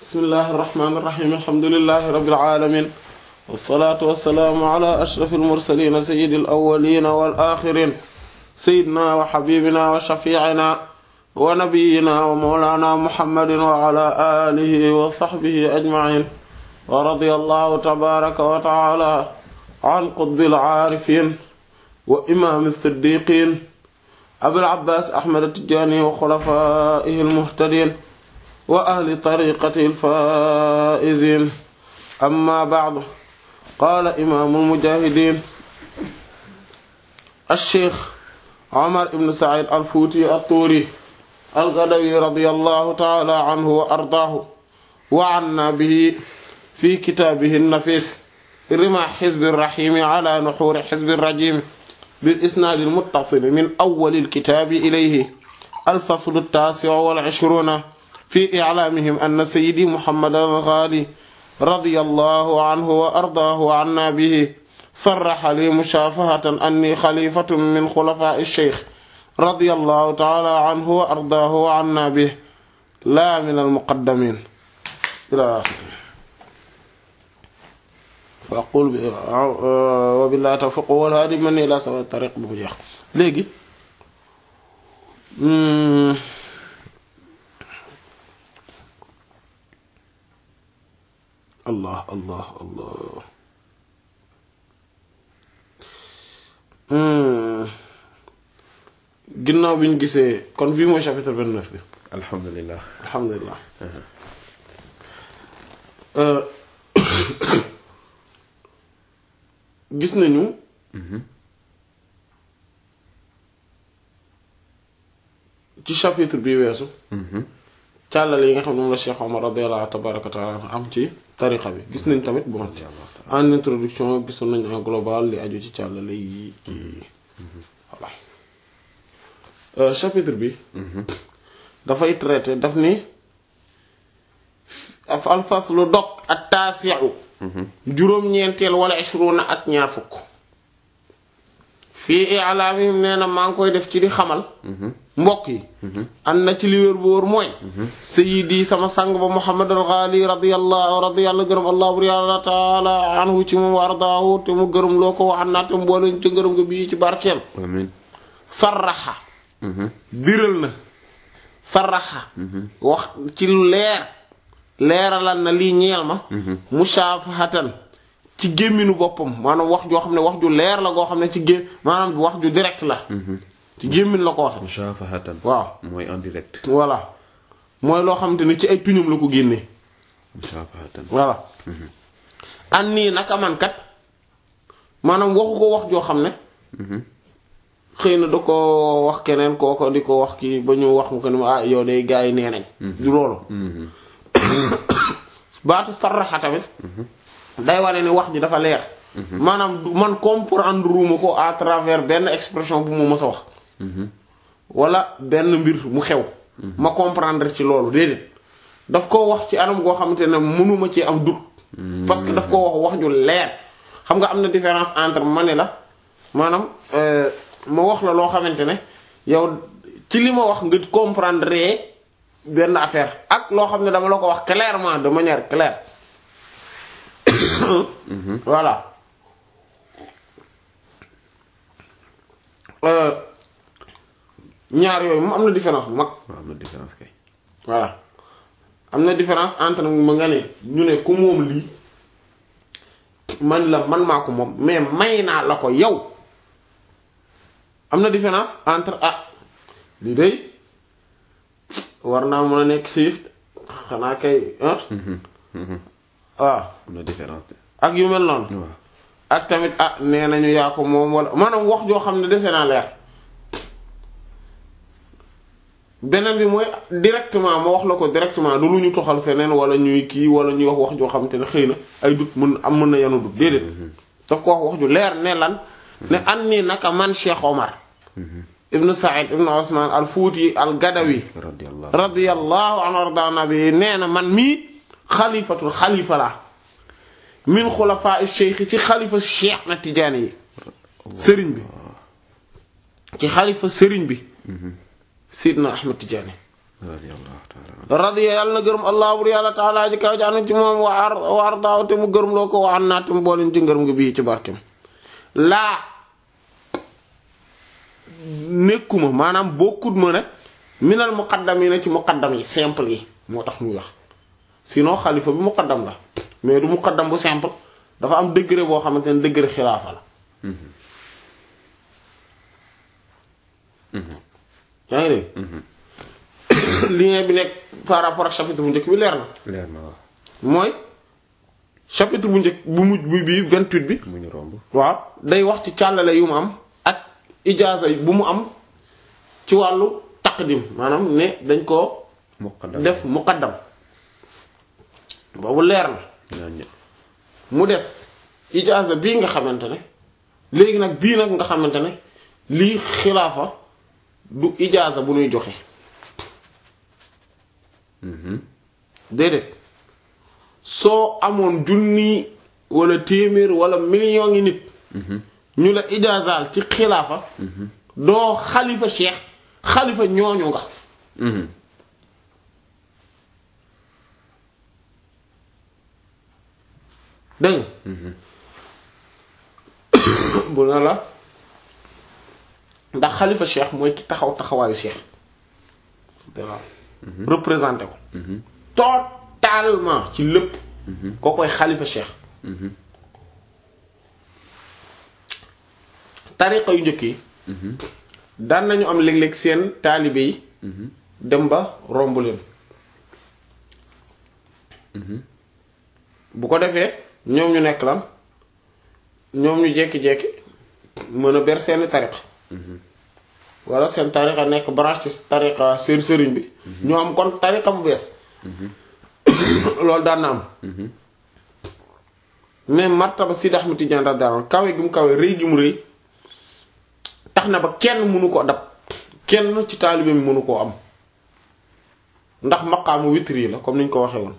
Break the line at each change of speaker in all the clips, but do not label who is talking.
bismillahi irrahmani irrahim alhamdulilahi rabbil alamin wasalaatu wasalaamu ala ashraf almursalin sayidi alawalina wal axirin sayidina wa xabibina wa shafiicina wa nabiyina wa mawlana muhammadin wa ala alihi wa saxbihi ajmain wa radiya allahu tabaraka wa taala an qutbil aarifin wa imaam siddiqin abil abbaas ahmad attijaani wa xulafaa'ihi almuhtadiin wa ahli tariqatihi alfaa'iziin amma ba'du qaala imaamul mujaahidiin ash-shaykh Umar ibn Sa'iid al-Fuuti at-Tuuri al-Gadawi radiyallahu ta'aala anhu wa ardaahu wa annaa bihi fi kitaabihi an-nafiis rimaa hizbi ar-rahiim ala nuhuuri hizbi ar-rajiim bil isnaad al-muttasil min awwal al-kitaab ilayhi al-fasl at-taasi' wal-'ishruun fi i'laamihim anna sayyidi Muhammadan al-Ghaali radiyallahu anhu wa ardaahu wa annaa bihi sarraha li mushaafahatan anni xalifatun min xulafaa'i ash-shaykh radiyallahu ta'aala anhu wa ardaahu wa annaa bihi laa min al-muqaddamiin ilaa aaxirihi fa aqul bi wa billaahi tawfiiq wal haadi man ilaa sawaa'i tariiq bi mu jeex léegi allah allah allah ginnaaw bi ñu gisee kon bii mooy chapitre vingt-neuf bi
alhamdulilah
alhamdulilah gis nañu ci chapitre bi weesu càllale yi nga xam ne moom la Cheikh Omar radiyallahu tabaraka taala am ci tariqa bi gis nañ tamit bon en introduction gisoon nañ en global li aju ci càllale yi ci voilà chapitre bi dafay traité daf ni al faslu dog ak taasiu juróom-ñeenteel wala ishruna ak ñaar fukk fii i'laamihim nee na maa ngi koy def ci di xamal mbokk yi an na ci li wér bu wóor mooy sayyidi sama sang ba Muhammad al-Ghali radiyallahu radiyallahu gërëm allah bur yàlla taala anhu ci moom wa ardaahu te mu gërëm loo ko waxan naa te mu boole ci ngërëm nga bii ci barkeem
amiin
sarraxa biral na sarraxa wax ci lu leer leeralal na lii ñeel ma mushafahatan ci gémminu boppam maanaam wax joo xam ne wax ju leer la goo xam ne ci gém maanaam wax ju direct la ci gémmin la ko waxe
mushafahatan
waaw
mooy en direct
voilà mooy loo xamante ni ci ay tuñum la ko génnee
mushafahatan
voilà an nii naka man kat maanaam waxu ko wax joo xam ne xëy na da ko wax keneen kooko di ko wax kii ba ñu wax mu ko ni ma ah yow day gaa yi nee nañ du loolu baatu sarraxa tamit day wane ni wax ji dafa leer maanaam du man comprendre uma ko à travers benn expression bu mu mës a wax wala benn mbir mu xew ma comprendre ci loolu déedéet daf ko wax ci anam goo xamante ne mënuma ci am doute parce que daf ko wax wax ju leer xam nga am na différence entre ma ne la maanaam ma wax la loo xamante ne yow ci li ma wax nga comprendre benn affaire ak loo xam ne dama la ko wax clairement de manière claire voilà ñaar yooyu moom am na différence bu mag
waaw am na différence kay
voilà am na différence entre ma nga ne ñu ne ku moom lii man la man maa ko moom mais may naa la ko yow am na différence entre ah lii day war naa mën a nekk siif xanaa kay ah waaw
am na différence de
ak yu mel noonu
waaw
ak tamit ah nee nañu yaa ko moom wala maanaam wax joo xam ne dese naa leer beneen bi mooy directement ma wax la ko directement du lu ñu toxal feneen wala ñuy kii wala ñuy wax wax joo xam te ne xëy na ay dut mën am mën na yanu dut déedéet daf ko wax wax ju leer ne lan ne an nii naka man Cheikh Omar ibnu Saïd ibnu Osman al Fuuti al Gadawi
radiyallahu
radiyallahu anhu wardaana bi nee na man mii xalifatul xalifa la min xulafaa cheikh ci xalifa cheikh na tijaani yi sëriñ bi ci xalifa sëriñ bi Sidna Ahmed Tidiane
radiyallahu ta'ala
radiya yàlla na gërëm allah bur yàlla taala ji kaw ji anu ci moom wa ar wa ardaaw te mu gërëm loo ko wa an naa te mu booleen ci ngërëm gi bii ci barkem laa nekkuma maanaam bokkut ma nag minal muqaddam yi na ci muqaddam yi simple yi moo tax muy wax sinon xalifa bi muqaddam la mais du muqaddam bu simple dafa am degré boo xamante ne degré xilaafa la yaa ngi dégg lien bi nekk par rapport ak chapitre bu njëkk bi leer na
leer na waaw
mooy chapitre bu njëkk bu mujj bi bii 28 bi
mu ñu romb
waaw day wax ci càllale yu mu am ak ijaaza bu mu am ci wàllu taqdim maanaam ne dañ koo
muqaddam
def muqaddam boobu leer na
ñaan ñe
mu des ijaaza bii nga xamante ne léegi nag bii nag nga xamante ne lii xilaafa du ijaaza bu ñuy joxe déedéet soo amoon junni wala téeméer wala million ngi nit ñu la ijaazaal ci xilaafa doo xalifa cheikh xalifa ñooñu nga dégg nga bu na la ndax xalifa cheikh mooy ki taxaw taxawaayu cheikh voilà représenté ko totalement ci lépp koo koy xalifa cheikh tariqa yu njëkk yi daan nañu am léeg-léeg seen taalibe yi dem ba romb leen bu ko defee ñoom ñu nekk lan ñoom ñu jekki-jekki mën a ber seeni tariqa wala seen tariqa nekk branche ci tariqa seen sëriñ bi ñoo am kon tariqa bu bees loolu daan na am mais martaba Sidi Ahmed Tidiane radiyallahu anhu kawe gi mu kawe rëy gi mu rëy tax na ba kenn mënu ko dab kenn ci taalibe mi mënu koo am ndax maqaamu witri la comme ni ñu ko waxee woon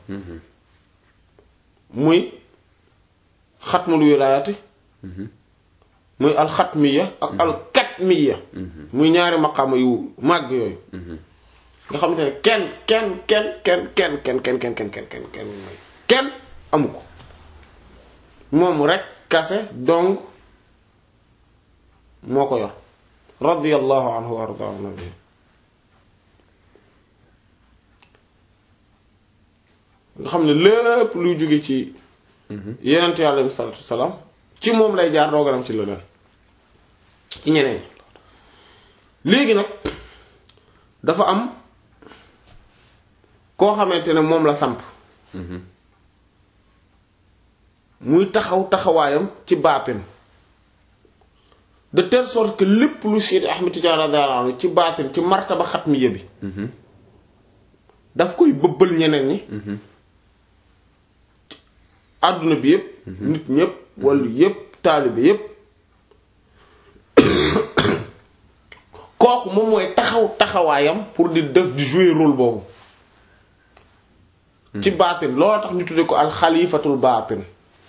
muy xatmul wilaayati muy alxatmiya ak alkatmiya muy ñaari maqaama yu màgg yooyu nga xamante ne kenn kenn kenn kenn kenn kenn kenn kenn kenn kenn kenn kenn kenn amu ko moom rek kase donc moo ko yor radiyallahu anhu wa ardaahu nabi nga xam ne lépp luy jóge ci yenent yàlla bi salaatu salaam ci moom lay jaar dooganam ci leneen ci ñeneen léegi nag dafa am koo xamante ne moom la samp muy taxaw taxawaayam ci baatin de telle sorte que lépp lu Seydi Ahmed Tidiane radiyallahu anhu ci baatin ci martaba xatmiya bi daf koy bëbbal ñeneen ñi àdduna bi yépp nit ñépp wala yépp taalibe yépp kooku moom mooy taxaw taxawaayam pour di def di jouer rôle boobu ci baatin loolu tax ñu tuddee ko alxalifatul baatin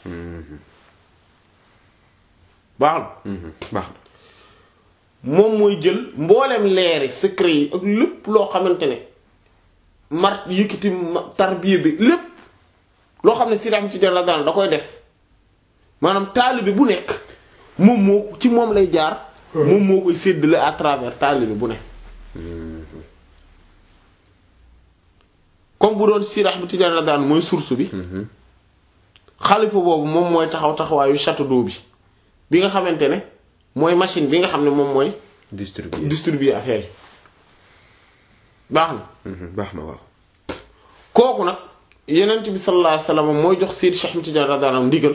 baax na
baax na
moom mooy jël mboolem leeri secret yi ak lépp loo xamante ne mar yëkkati tarbiya bi lépp loo xam ne si dam ci jël daan da koy def maanaam taalibe bu nekk moom moo ci moom lay jaar moom moo koy séddale à travers taalibe bu ne comme bu doon Sidi Ahmed Tidiane la daan mooy source bi xalifa boobu moom mooy taxaw taxawaayu château d'eau bi bi nga xamante ne mooy machine bi nga xam ne moom mooy
distribuer
distribuer affaire yi baax na
baax na waaw
kooku nag yenent bi sallallahu alayhi wasallam mooy jox Sidi Cheikh Ahmed Tidiane radiyallahu anhu ndigal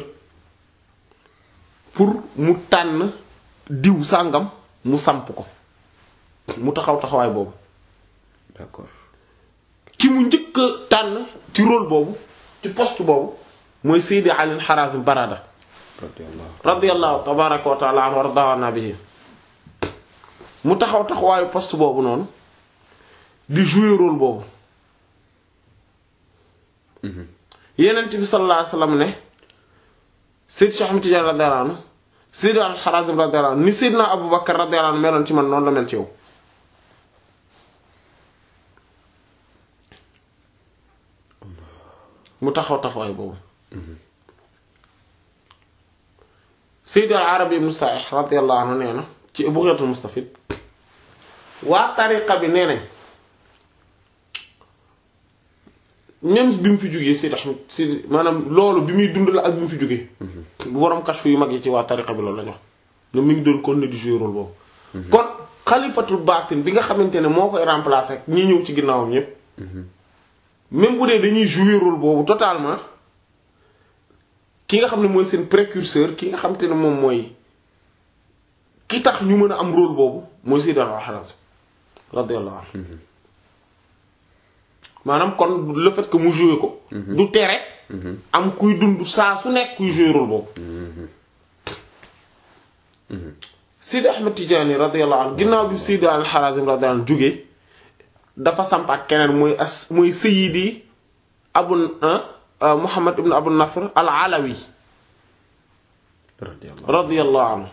pour mu tànn diw sàngam mu samp ko mu taxaw taxawaay boobu
d'accord
ki mu njëkk a tànn ci rôle boobu ci poste boobu mooy Seydi Ali Harazim Barada
radiyallahu
radiyallahu tabaraka wa taala anhu wardawana bihi mu taxaw taxawaayu poste boobu noonu di jouer rôle boobu yenent bi sallallahu alayhi wasallam ne Seydi Cheikh Ahmed Tidiane radiyallahu anhu Seydi Al Harazim radiyallahu anhu ni Seydina Abu Bakar radiyallahu anhu meloon ci man noonu la mel ci yow mu taxaw taxawaay boobu Sayyid al-Arabi ibn Sa'ih radiyallahu anhu nee na ci Bughayatul Mustafid waa tariqa bi nee nañ même bi mu fi jógee Sayyid Ahmad si maanaam loolu bi muy dund la ak bi mu fi jógee bu borom kashfu yu mag yi ci waa tariqa bi loolu la ñu wax ne mi ngi doon kon ne di jouer rôle boobu kon xalifatul baatin bi nga xamante ne moo koy remplacer ak ñi ñëw ci ginnaawam ñépp même bu dee dañuy jouer rôle boobu totalement ki nga xam ne mooy seen précurseur ki nga xamante ne moom mooy ki tax ñu mën a am rôle boobu mooy Sayyid al-Harazim radiyallahu anhu maanaam kon le fait que mu jouer ko du tere am kuy dund saa su nekk kuy jouer rôle boobu Sidi Ahmed Tidiane radiyallahu anhu ginnaaw bi Sayyid al-Harazim radiyallahu anhu jógee dafa sampaat keneen mooy as mooy Sayyidi Abu Muhammad ibn Abu Nasr al-Alawi
radiyallahu
radiyallahu anhu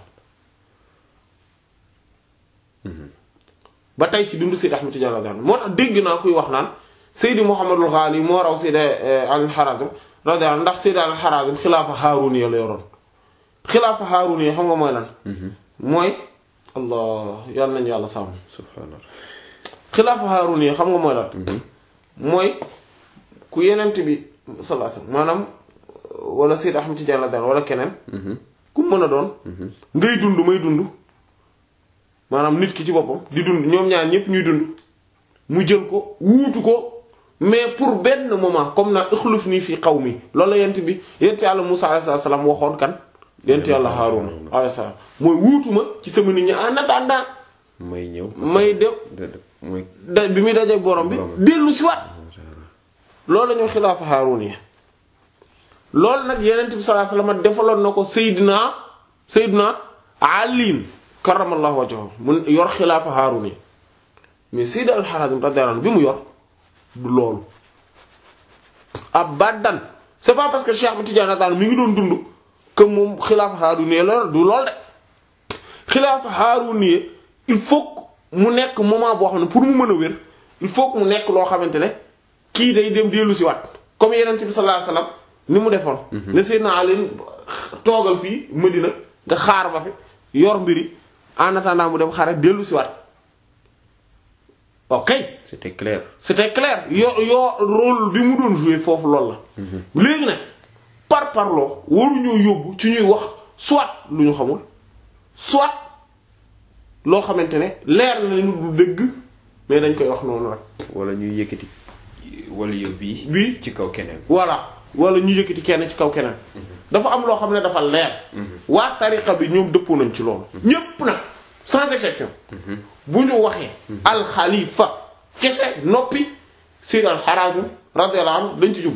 ba tey ci dundu Seydi Ahmed Tidiane radiyallahu anhu moo tax dégg naa kuy wax naan Seydi Muhammadul Ghali moo raw Seydi al-Harazim radiyallahu anhu ndax Seydi al-Harazim xilaafa Haaruniya la yoroon xilaafa Haaruniya xam nga mooy lan mooy allah yàlla nañu yàlla sàmm
subhanallah
xilaafa Haaruniya xam nga mooy lan mooy ku yenent bi sallallahu alayhi wasallam maanaam wala Seydi Ahmed Tidiane radiyallahu wala keneen ku mën a doon ngay dund may dund maanaam nit ki ci boppam di dund ñoom ñaar ñëpp ñuy dund mu jël ko wuutu ko mais pour benn moment comme na ixluf nii fii xaw mi loolu la yent bi yent yàlla Musaa alayhi salaam waxoon kan yent yàlla Haaruna alayhi salaam mooy wuutu ma ci sama nit ñi en attendant
may ñëw
may dem
de mooy
da bi muy dajeek borom bi dellu si waat loolu la ñoo xilaafa Haaruna yi loolu nag yenent bi sallallahu alayhi wasallam defaloon na ko Seydina Seydina Ali karamallahu wajhahu mu yor xilaafa Haaruna yi mais Sayyid al-Harazim radiyallahu anhu bi mu yor du loolu abadan c'est pas parce que Cheikh Ahmed Tidiane radiyallahu mi ngi doon dund que moom xilaafa Haaruna yi la du lool de xilaafa Haaruna yi il faut que mu nekk moment boo xam ne pour mu mën a wér il faut que mu nekk loo xamante ne kii day dem dellu si waat comme yenent bi sallallahu alayhi wasallam ni mu defoon ne Seydina Ali toogal fii Medina nga xaar ba fi yor mbiri en attendant mu dem xare dellu si waat ok
c'était clair
c'était clair yoo yoo rôle bi mu doon jouer foofu loolu la léegi nag par parloo waruñoo yóbbu ci ñuy wax soit lu ñu xamul soit loo xamante ne leer na ni du dëgg mais dañ koy wax noonu rek
wala ñuy yëkkati wala yow bii
bii
ci kaw keneen
voilà wala ñu yëkkati kenn ci kaw keneen dafa am loo xam ne dafa leer waa tariqa bi ñoom dëppoo nañ ci loolu ñépp nag sans exception bu ñu waxee alxalifa kese noppi Sayyid al-Harazim radiyallahu anhu dañ ci jub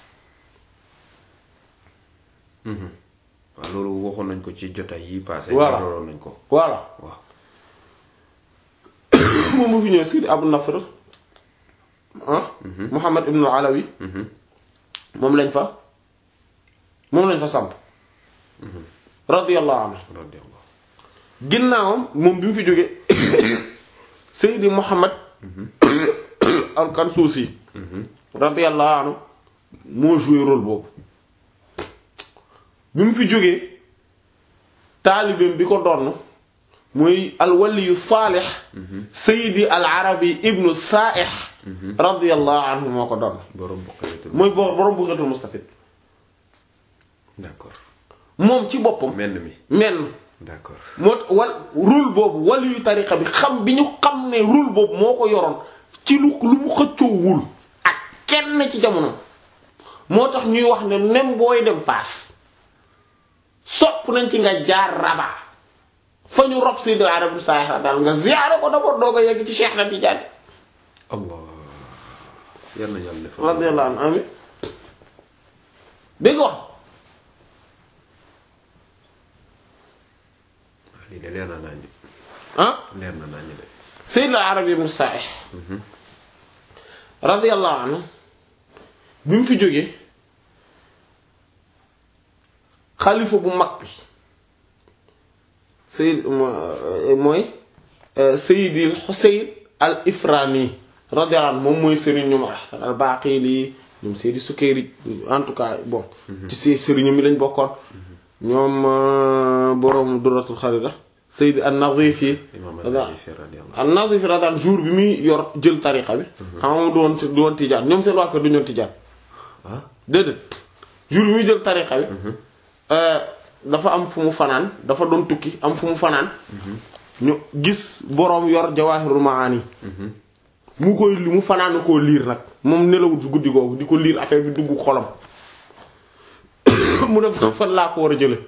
waaw loolu waxoon nañ ko ci jotaay yi passé
Voilà.
looloon nañ ko
voilà
waaw
moom mu fi ñëw Sayyid Abu Nasr ah Muhammad ibn al-Alawi moom lañ fa moom lañ fa samp radiyallahu anhu
radiyallahu
ginnaawam moom bi mu fi jógee Seydi Muhammad al-Kansuusi radiyallahu anhu moo joué rôle boobu bi mu fi jógee taalibeem bi ko donn mooy alwaliyu saalix Seydi al-Arabi ibnu Saaix radiyallahu anhu moo ko donn
borom buqayatul
mooy bo borom Bughatul Mustafid
d'accord
moom ci boppam
menn mi
menn
d'accord
moo wal rôle boobu wàllu yu tariqa bi xam bi ñu xam ne rôle boobu moo ko yoroon ci lu lu mu xëccoowul ak kenn ci jamono moo tax ñuy wax ne même booy dem Fass sopp nañ ci nga jaar Rabat fa ñu rob Sayyid al-Arabi Saaix daal nga ziyaare ko d'abord doo ko yegg ci Cheikh na Tidiane
allah yal na yàlla def
radiyallahu anhu amin dégg nga wax
lii de leer na naa ñi
ah
leer na naa ñi de
Sayyid al-Arabi ibn Sa'ih radiyallahu anhu bi mu fi jógee xalifa bu mag bi Sayyid mooy Sayyid al-Husayn al-Ifrani radiyallahu anhu moom mooy sëriñ ñoom Hasan al-Baqili ñoom Seydi Sukayri en tout cas bon ci see sëriñu mi lañ bokkoon ñoom boroom Duratul Kharida Seydi an-Nazifi
imaam an-Nazifi radiyallahu
an-Nazifi radiyallahu jour bi muy yor jël tariqa bi xam nga du woon du woon tijaan ñoom seen waa kër du ñoon tijaan
ah
déedéet jour bi muy jël tariqa bi dafa am fu mu fanaan dafa doon tukki am fu mu fanaan ñu gis boroom yor Jawahirul Maani mu koy li mu fanaan koo liir nag moom nelawul su guddi googu di ko liir affaire bi dugg xolam mu def fan laa ko war a jële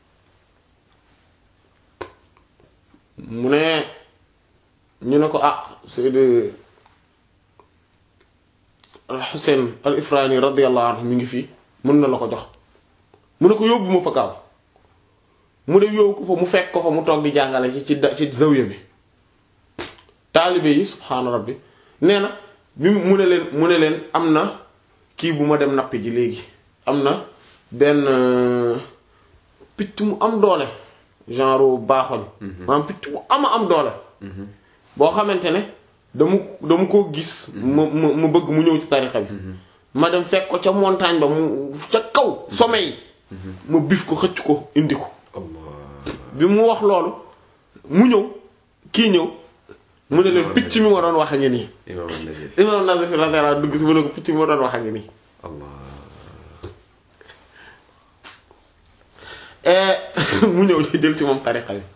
mu ne ñu ne ko ah Seydi al Xuseyn al Ifrani radiyallahu anhu mi ngi fii mën na la ko jox mu ne ko yóbbu ma fa gaaw mu ne yóbbu ko fa mu fekk ko fa mu toog di jàngale ci ci da- ci zawiya bi taalibe yi subhaana rabbi nee na bi mu ne leen mu ne leen am na kii bu ma dem nappi ji léegi am na benn picc mu am doole genre baaxoñ maanaam picc mu ama am doole boo xamante ne dama dama koo gis ma ma ma bëgg mu ñëw ci tarixa bi ma dem fekk ko ca montagne ba mu ca kaw sommet yi ma bif ko xëcc ko indi ko
Allah
bi mu wax loolu mu ñëw kii ñëw mu ne leen picc mi ma doon wax a ngi nii
imaam an-Nazifi
imam Nazifi radiyallahu anhu dugg si mu ne ko picc mi ma doon wax a ngi nii
Allah
mu ñëw di jël ci moom tariqa bi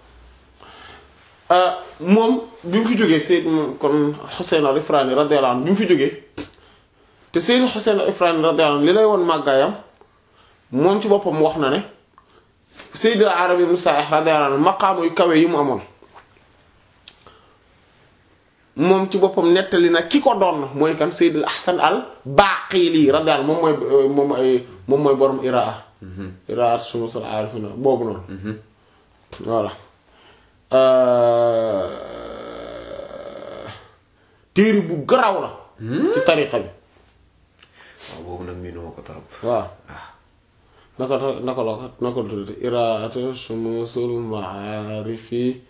moom bi mu fi jógee Seyd kon Xuseyn al Ifrani radiyallahu anhu bi mu fi jógee te Seyd Xuseyn al Ifrani radiyallahu anhu li lay woon màggaayam moom ci boppam wax na ne Seyd al Arabi ibn Sa'ih radiyallahu anhu maqaama yu kawe yi mu amoon moom ci boppam nettali na ki ko doon mooy kan Seyd al Ahsan al Baqili radiyallahu anhu moom mooy moom mooy moom mooy borom Iraa Iraat Shumus al Arifina boobu noonu voilà téere bu garaw la ci tariqa bi
waaw boobu nag miinuma ko torop
waaw naka ta- naka la ko naka la tuddati Iraat Shumusul Maarifi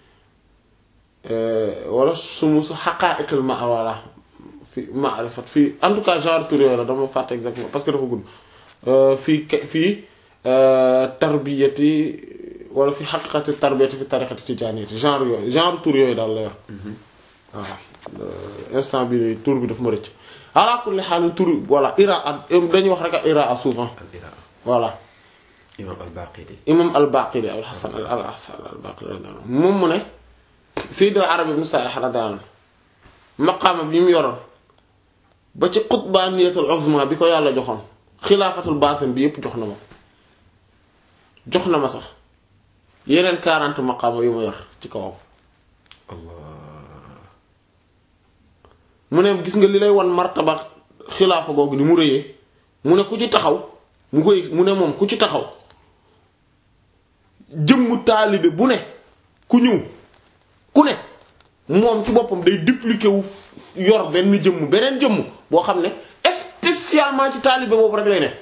wala Shumus Haqaa'iqil ma voilà fi maarifat fii en tout cas genre tur yooyu la dama fàtte exactement parce que dafa gudd fii ke- fii tarbiyati wala fi xaqiqati tarbiyati fi tariqati tijaaniyati genre yooyu genre tur yooyu daal la yor waaw instant bi nii tur bi daf ma rëcc ala kulli xaal tur voilà ira dañuy wax rek ak ira souvent
al iraa
voilà
imaam al-Baqili
imam al-Baqili al Hasan al al Hasan al-Baqili radiyallahu anhu moom mu ne Sayyid al-Arabi ibn Sa'ih radiyallahu anhu maqaama bi mu yoroon ba ci qutbaniyatul uzma bi ko yàlla joxoon xilaafatul baatin bi yépp jox na ma jox na ma sax yeneen 40 maqaama yu ma yor ci kawam
Allah
mu ne gis nga li lay wan martaba xilaafa googu ni mu rëyee mu ne ku ci taxaw mu koy mu ne moom ku ci taxaw jëmm taalibe bu ne ku ñëw ku ne moom ci boppam day dupliquer wu yor benn jëmm beneen jëmm boo xam ne spécialement ci taalibe boobu rek lay ne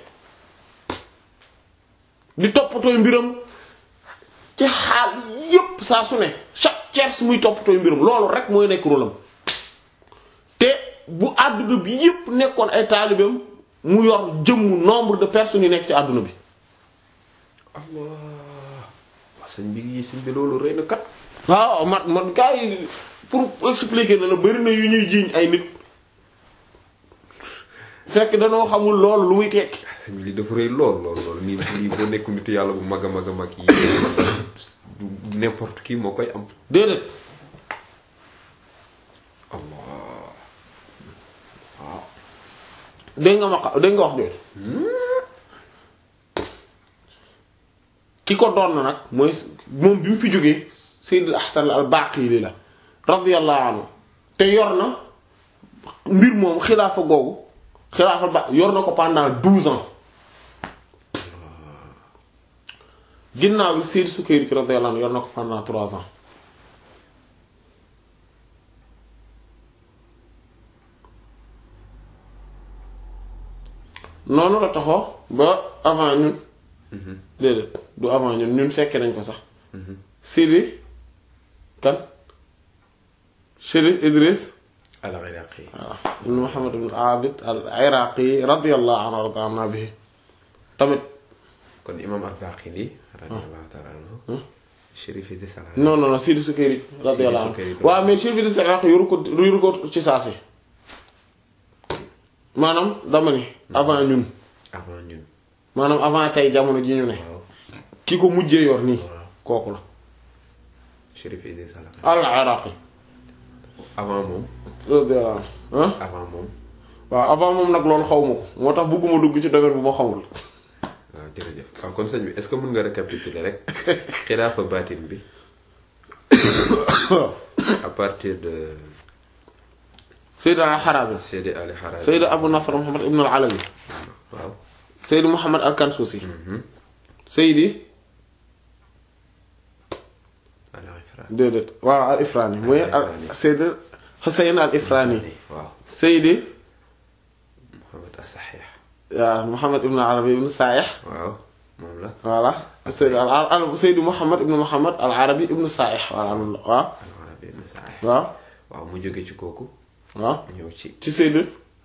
di toppatooy mbiram ci xaal yépp saa su ne chaque tiers muy toppatooy mbiram loolu rek mooy nekk rôlam te bu àdduna bi yépp nekkoon ay taalibeem mu yor jëmmu nombre de personnes yu nekk ci àdduna bi
Allah waa sëñ bi yi sëñ bi loolu rëy na kat
waaw man man gars yi pour expliquer na la bari na yu ñuy jiiñ ay nit fekk danoo xamul loolu lu muy tekki
sëñ bi li dafa rëy lool lool lool nii lii boo nekku nitu yàlla bu mag a mag a mag yi du n'importe qui moo koy am
déedéet
Allah
dégg nga ma xa- dégg nga wax jooju ki ko doon na nag mooy moom bi mu fi jógee Sayyid al-Ahsan al-Baqili la radiyallahu anhu te yor na mbir moom xilaafa googu xilaafa ba yor na ko pendant douze ans ginnaaw bi Sayyid Sukayri radiyallahu anhu yor na ko pendant trois ans noonu la taxoo ba avant ñun déedéet du avant ñun ñun fekke nañ ko sax Sidi kan Chérif Idriss
al-Iraqi
waaw ibn Muhammad ibn Abid al-Iraqi radiyallahu anhu wa radiyallahu bihi tamit
kon imam al-Baqili radiyallahu ta'ala anhu Chérif Idriss al-Hanafi
non non non Sidi Sukayri radiyallahu anhu
Sukayri.
waaw mais Chérif Idriss al-Iraqi yoru ko yoru ko ci saasi maanaam dama ni avant ñun
avant ñun
maanaam avant tey jamono ji ñu ne
waaw
ki ko mujjee yor nii
waaw
kooku la
Chérif Idriss al-Hanafi
al-Iraqi
avant moom
radiyallahu anhu ah
avant moom
waaw avant moom nag loolu xaw ma ko moo tax bëgguma dugg ci domaine bu ma xamul
waaw jërëjëf waaw kon sëñ bi est-ce que mën nga récapituler rek xilaafa baatin bi à partir de
Sayyid al-Harazi
Seydi Ali Harazi
Sayyid Abu Nasr Muhammad ibn al-Alawi
waaw
Sayyid Muhammad al-Kansusi
mhm
Sayyidi
al-Ifra
déedéet waaw al-Ifrani mooy
Al-Ifrani.
al Sayyid Husayn al-Ifrani
waaw
Sayyidi
Muhammad as-Sahih
waaw Muhammad ibn al-Arabi ibn Sa'ih
waaw moom la
voilà Sayyid al al Sayyid Muhammad ibn Muhammad al-Arabi ibn Sa'ih voilà noonu la waaw
al-Arabi ibn Sa'ih
waaw
waaw mu jóge ci kooku
waaw
ñëw ci
ci Sayyid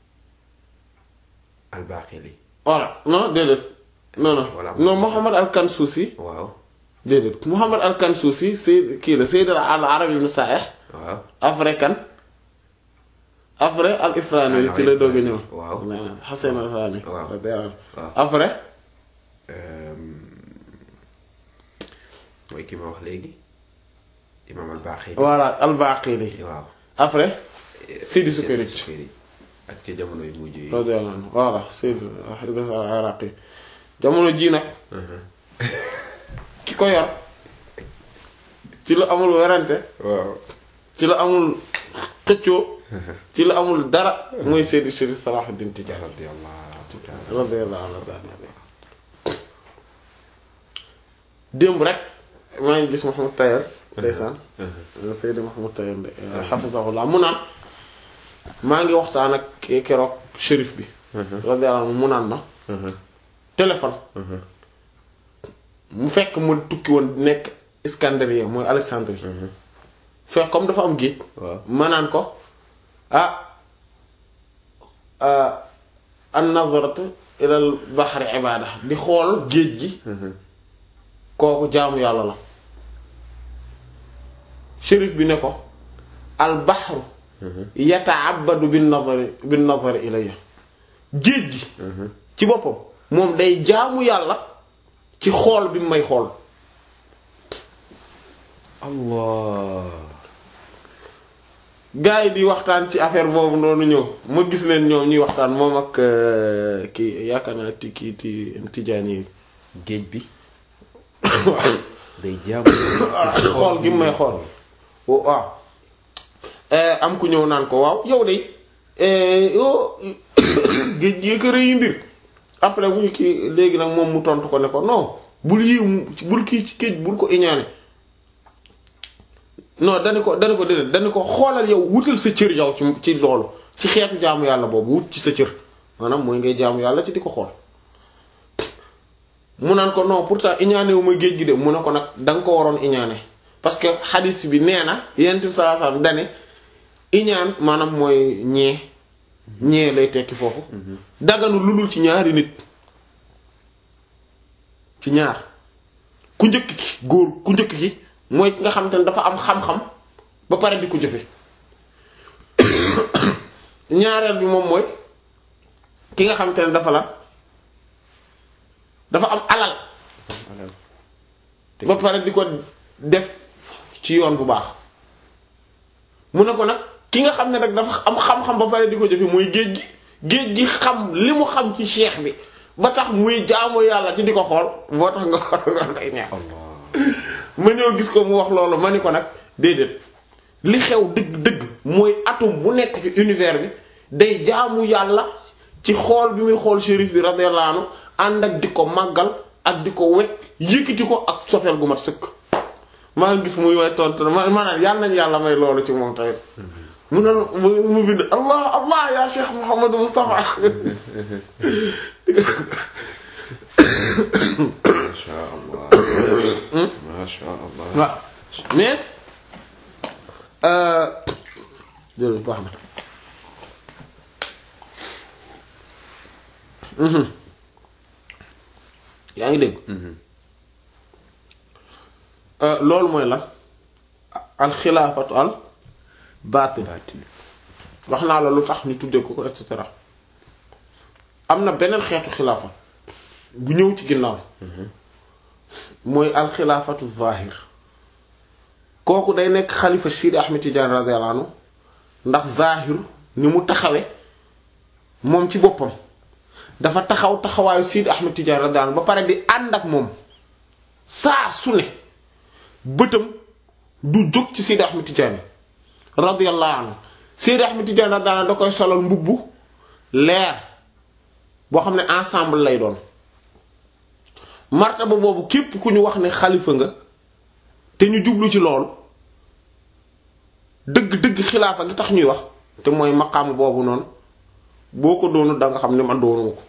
al-Baqili
voilà non déedéet non non
Voilà.
non Muhammad al-Kansusi
waaw
déedéet Muhammad al-Kansusi Sayyid kii la Sayyid al-Arabi ibn Sa'ih
waaw
après kan après al ifrani ci la doog a ñëw
waaw
Hasan al ifrani
Waaw.
radiyallahu anhu.
waaw
après
euh, mooy ki ma wax léegi imam al-Baqili
voilà al baqili
waaw
après Sidi Sukayri
Sukayri ak ci jamono yu mujj yi
radiyallahu anhu voilà Sidi Idris al Iraqi jamono ji nag ki ko yor ci la amul werante
waaw
ci la amul xëccoo ci la amul dara mooy Seydi Chérif Salahuddin Tidiane
radiyallahu ta'ala
radiyallahu anhu démb rek maa ngi gis Mouhamed Tayer ndeysaan Seydi Mouhamed Tayer nde hafizahullah mu naan maa ngi waxtaan ak keroog shérif bi radiyallahu anhu mu naan ma téléphone mu fekk mu tukki woon nekk Iskandariya mooy Alexandrie fekk comme dafa am géej
waaw
ma naan ko ah an nazaratu ilal bahri ibada di xool géej gi kooku jaamu yàlla la shérif bi ne ko al bahru yata'abbadu bin nazari bin nazari ilayya géej gi ci boppam moom day jaamu yàlla ci xool bi mu may xool
allah
gars yi di waxtaan ci affaire boobu noonu ñëw ma gis leen ñoom ñuy waxtaan moom ak euh, kii yaakaar naa ti kii ti tijaan yi
géej bi day jaamu
xool gi mu may xool waaw Eh, am ku ñëw naan ko waaw yow de eh, yow géej gi ko rëy mbir après bu ñu kii léegi nag moom mu tontu ko ne ko non bul yiw bul kii ci géej bul ko iñaane non dani ko dani ko déedéet dani ko xoolal yow wutal sa cër yow ci ci loolu ci xeetu jaamu yàlla boobu wut ci sa cër maanaam mooy ngay jaamu yàlla ci di ko xool mu naan ko non pourtant iñaane wu ma géej gi de mu ne ko nag da nga ko waroon iñaane parce que xadis bi nee na yonent bi sallallahu alayhi wasallam dane iñaan maanaam mooy ñee ñee lay tekki foofu daganu lu dul ci ñaari nit ci ñaar ku njëkk ki góor ku njëkk ki mooy ki nga xam te ne dafa am xam-xam ba pare di ko jëfe ñaareel bi moom mooy ki nga xam te ne dafa la dafa am alal ba pare di ko def ci yoon bu baax mu ne ko nag ki nga xam ne nag dafa am xam-xam ba pare di ko jëfe mooy géej gi géej gi xam li mu xam ci cheikh bi ba tax muy jaamu yàlla ci di ko xool boo tax nga xool nga koy neex ma ñëw gis ko mu wax loolu ma ni ko nag déedéet li xew dëgg-dëgg mooy atome bu nekk ci univers bi day jaamu yàlla ci xool bi muy xool shérif bi radiyallahu anhu ànd ak di ko màggal ak di ko wekk yëkkati ko ak sofeel gu mat sëkk maa ngi gis muy way tontu ma maanaam yàlla nañ yàlla may loolu ci moom tamit mu ne mu mu bind allah allah ya cheikh Mouhamadou Moustapha
masha allah masha allah
waaw mais jërëjëf baax na yaa ngi dégg loolu mooy lan al xilaafatu al baatin wax naa la lu tax ñu tuddee ko ko et cetera am na beneen xeetu xilaafa bu ñëw ci ginnaaw mooy al xilaafatu zahir kooku day nekk xalifa Sidi Ahmed Tidiane radiyallahu anhu ndax zahir ni mu taxawe moom ci boppam dafa taxaw taxawaayu Sidi Ahmed Tidiane radiyallahu anhu ba pare di ànd ak moom saa su ne bëtam du jóg ci Sidi Ahmed Tidiane radiyallahu anhu Sidi Ahmed Tidiane radiyallahu anhu da koy solal mbubbu leer boo xam ne ensemble lay doon martaba boobu képp ku ñu wax ne xalifa nga te ñu jublu ci loolu dëgg-dëgg xilaafa gi tax ñuy wax te mooy maqaam boobu noonu boo ko doonu da nga xam ne man doonuma ko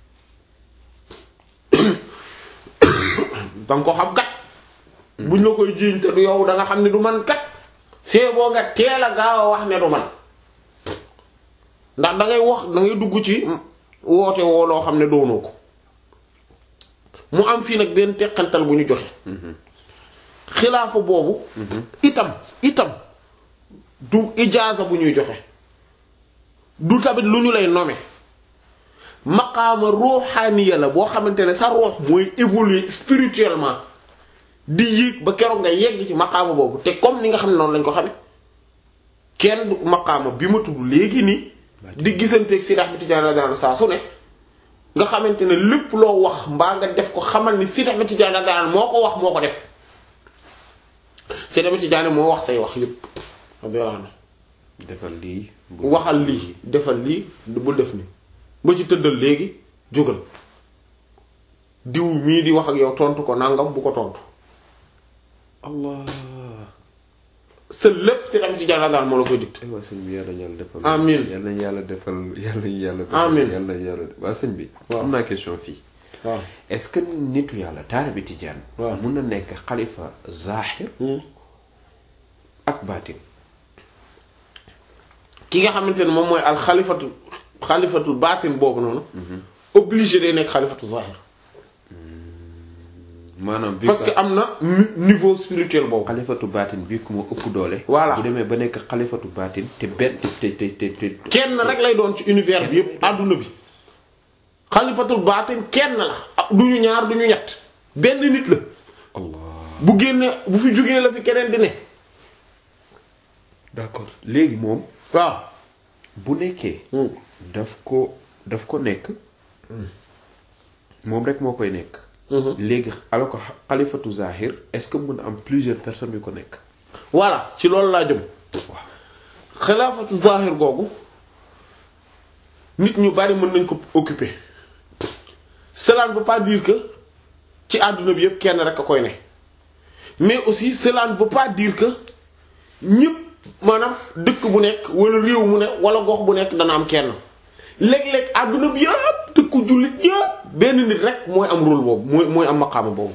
danga ko xam kat buñ la koy jiiñ te du yow da nga xam ne du man kat see boo nga teel a gaaw a wax ne du man ndax da ngay wax da ngay dugg ci woote woo loo xam ne doonoo ko mu am fii nag benn teqantal bu ñu joxe xilaafa boobu itam itam du ijaaza bu ñuy joxe du tamit lu ñu lay nommer maqaama ruuxaaniya la boo xamante ne sa ruux mooy évoluer spirituellement di yéeg ba keroog nga yegg ci maqaama boobu te comme ni nga xam ne noonu lañ ko xame kenn du maqaama bi ma tudd léegi nii di gisanteeg Sidi Ahmed Tidiane radiyallahu saa su ne nga xamante ne lépp loo wax mbaa nga def ko xamal ni Sidi Ahmed Tidiane radiyallahu moo ko wax moo ko def Sidi Ahmed Tidiane moo wax say wax yépp radiyallahu anhu
defal lii.
waxal lii defal lii bu def ni ba ci tëddal léegi jógal diw mii di wax ak yow tontu ko nangam bu ko tontu
allah.
sa lépp Sidi Ahmed Tidiane radiyallahu moo la koy dikt
aywa sëñ bi yàlla yàlla defal.
Amiin.
yàlla yàlla defal yàlla yàlla. defal
Amiin.
yàlla yàlla waa sëñ bi.
Waaw.
am naa question fii.
waaw
est-ce que nitu yàlla taalibe Tijaan.
Waaw.
mun na nekk xalifa zahir ak baatin.
ki nga xamante ne moom mooy al xalifatu xalifatu baatin boobu noonu obligé day nekk xalifatu zahir
maanaam bi
parce que am na ni- niveau spirituel boobu
xalifatu baatin bii ku ma ëpp doole.
Voilà.
bu demee ba nekk xalifatu baatin te benn te te te te.
kenn rek lay doon ci univers bi yépp àdduna bi xalifatul baatin kenn la ah, du ñu ñaar du ñu ñett benn nit la
allah
bu génne bu fi jógee la fi keneen di ne
d'accord léegi moom
waaw
bu nekkee. daf ko daf ko nekk. moom rek moo koy nekk. léegi alors que xalifatu zahir est-ce que mën na am plusieurs personnes yu ko nekk.
voilà ci loolu laa jëm
waaw
xilaafatu zahir googu nit ñu bari mën nañ ko occuper cela ne veut pas dire que ci àdduna bi yépp kenn rek a koy ne mais aussi cela ne veut pas dire que ñépp maanaam dëkk bu nekk wala réew mu ne wala gox bu nekk dana am kenn léeg-léeg àdduna bi yépp dëkku jullit yépp benn nit rek mooy am rôle boobu mooy mooy am maqaama boobu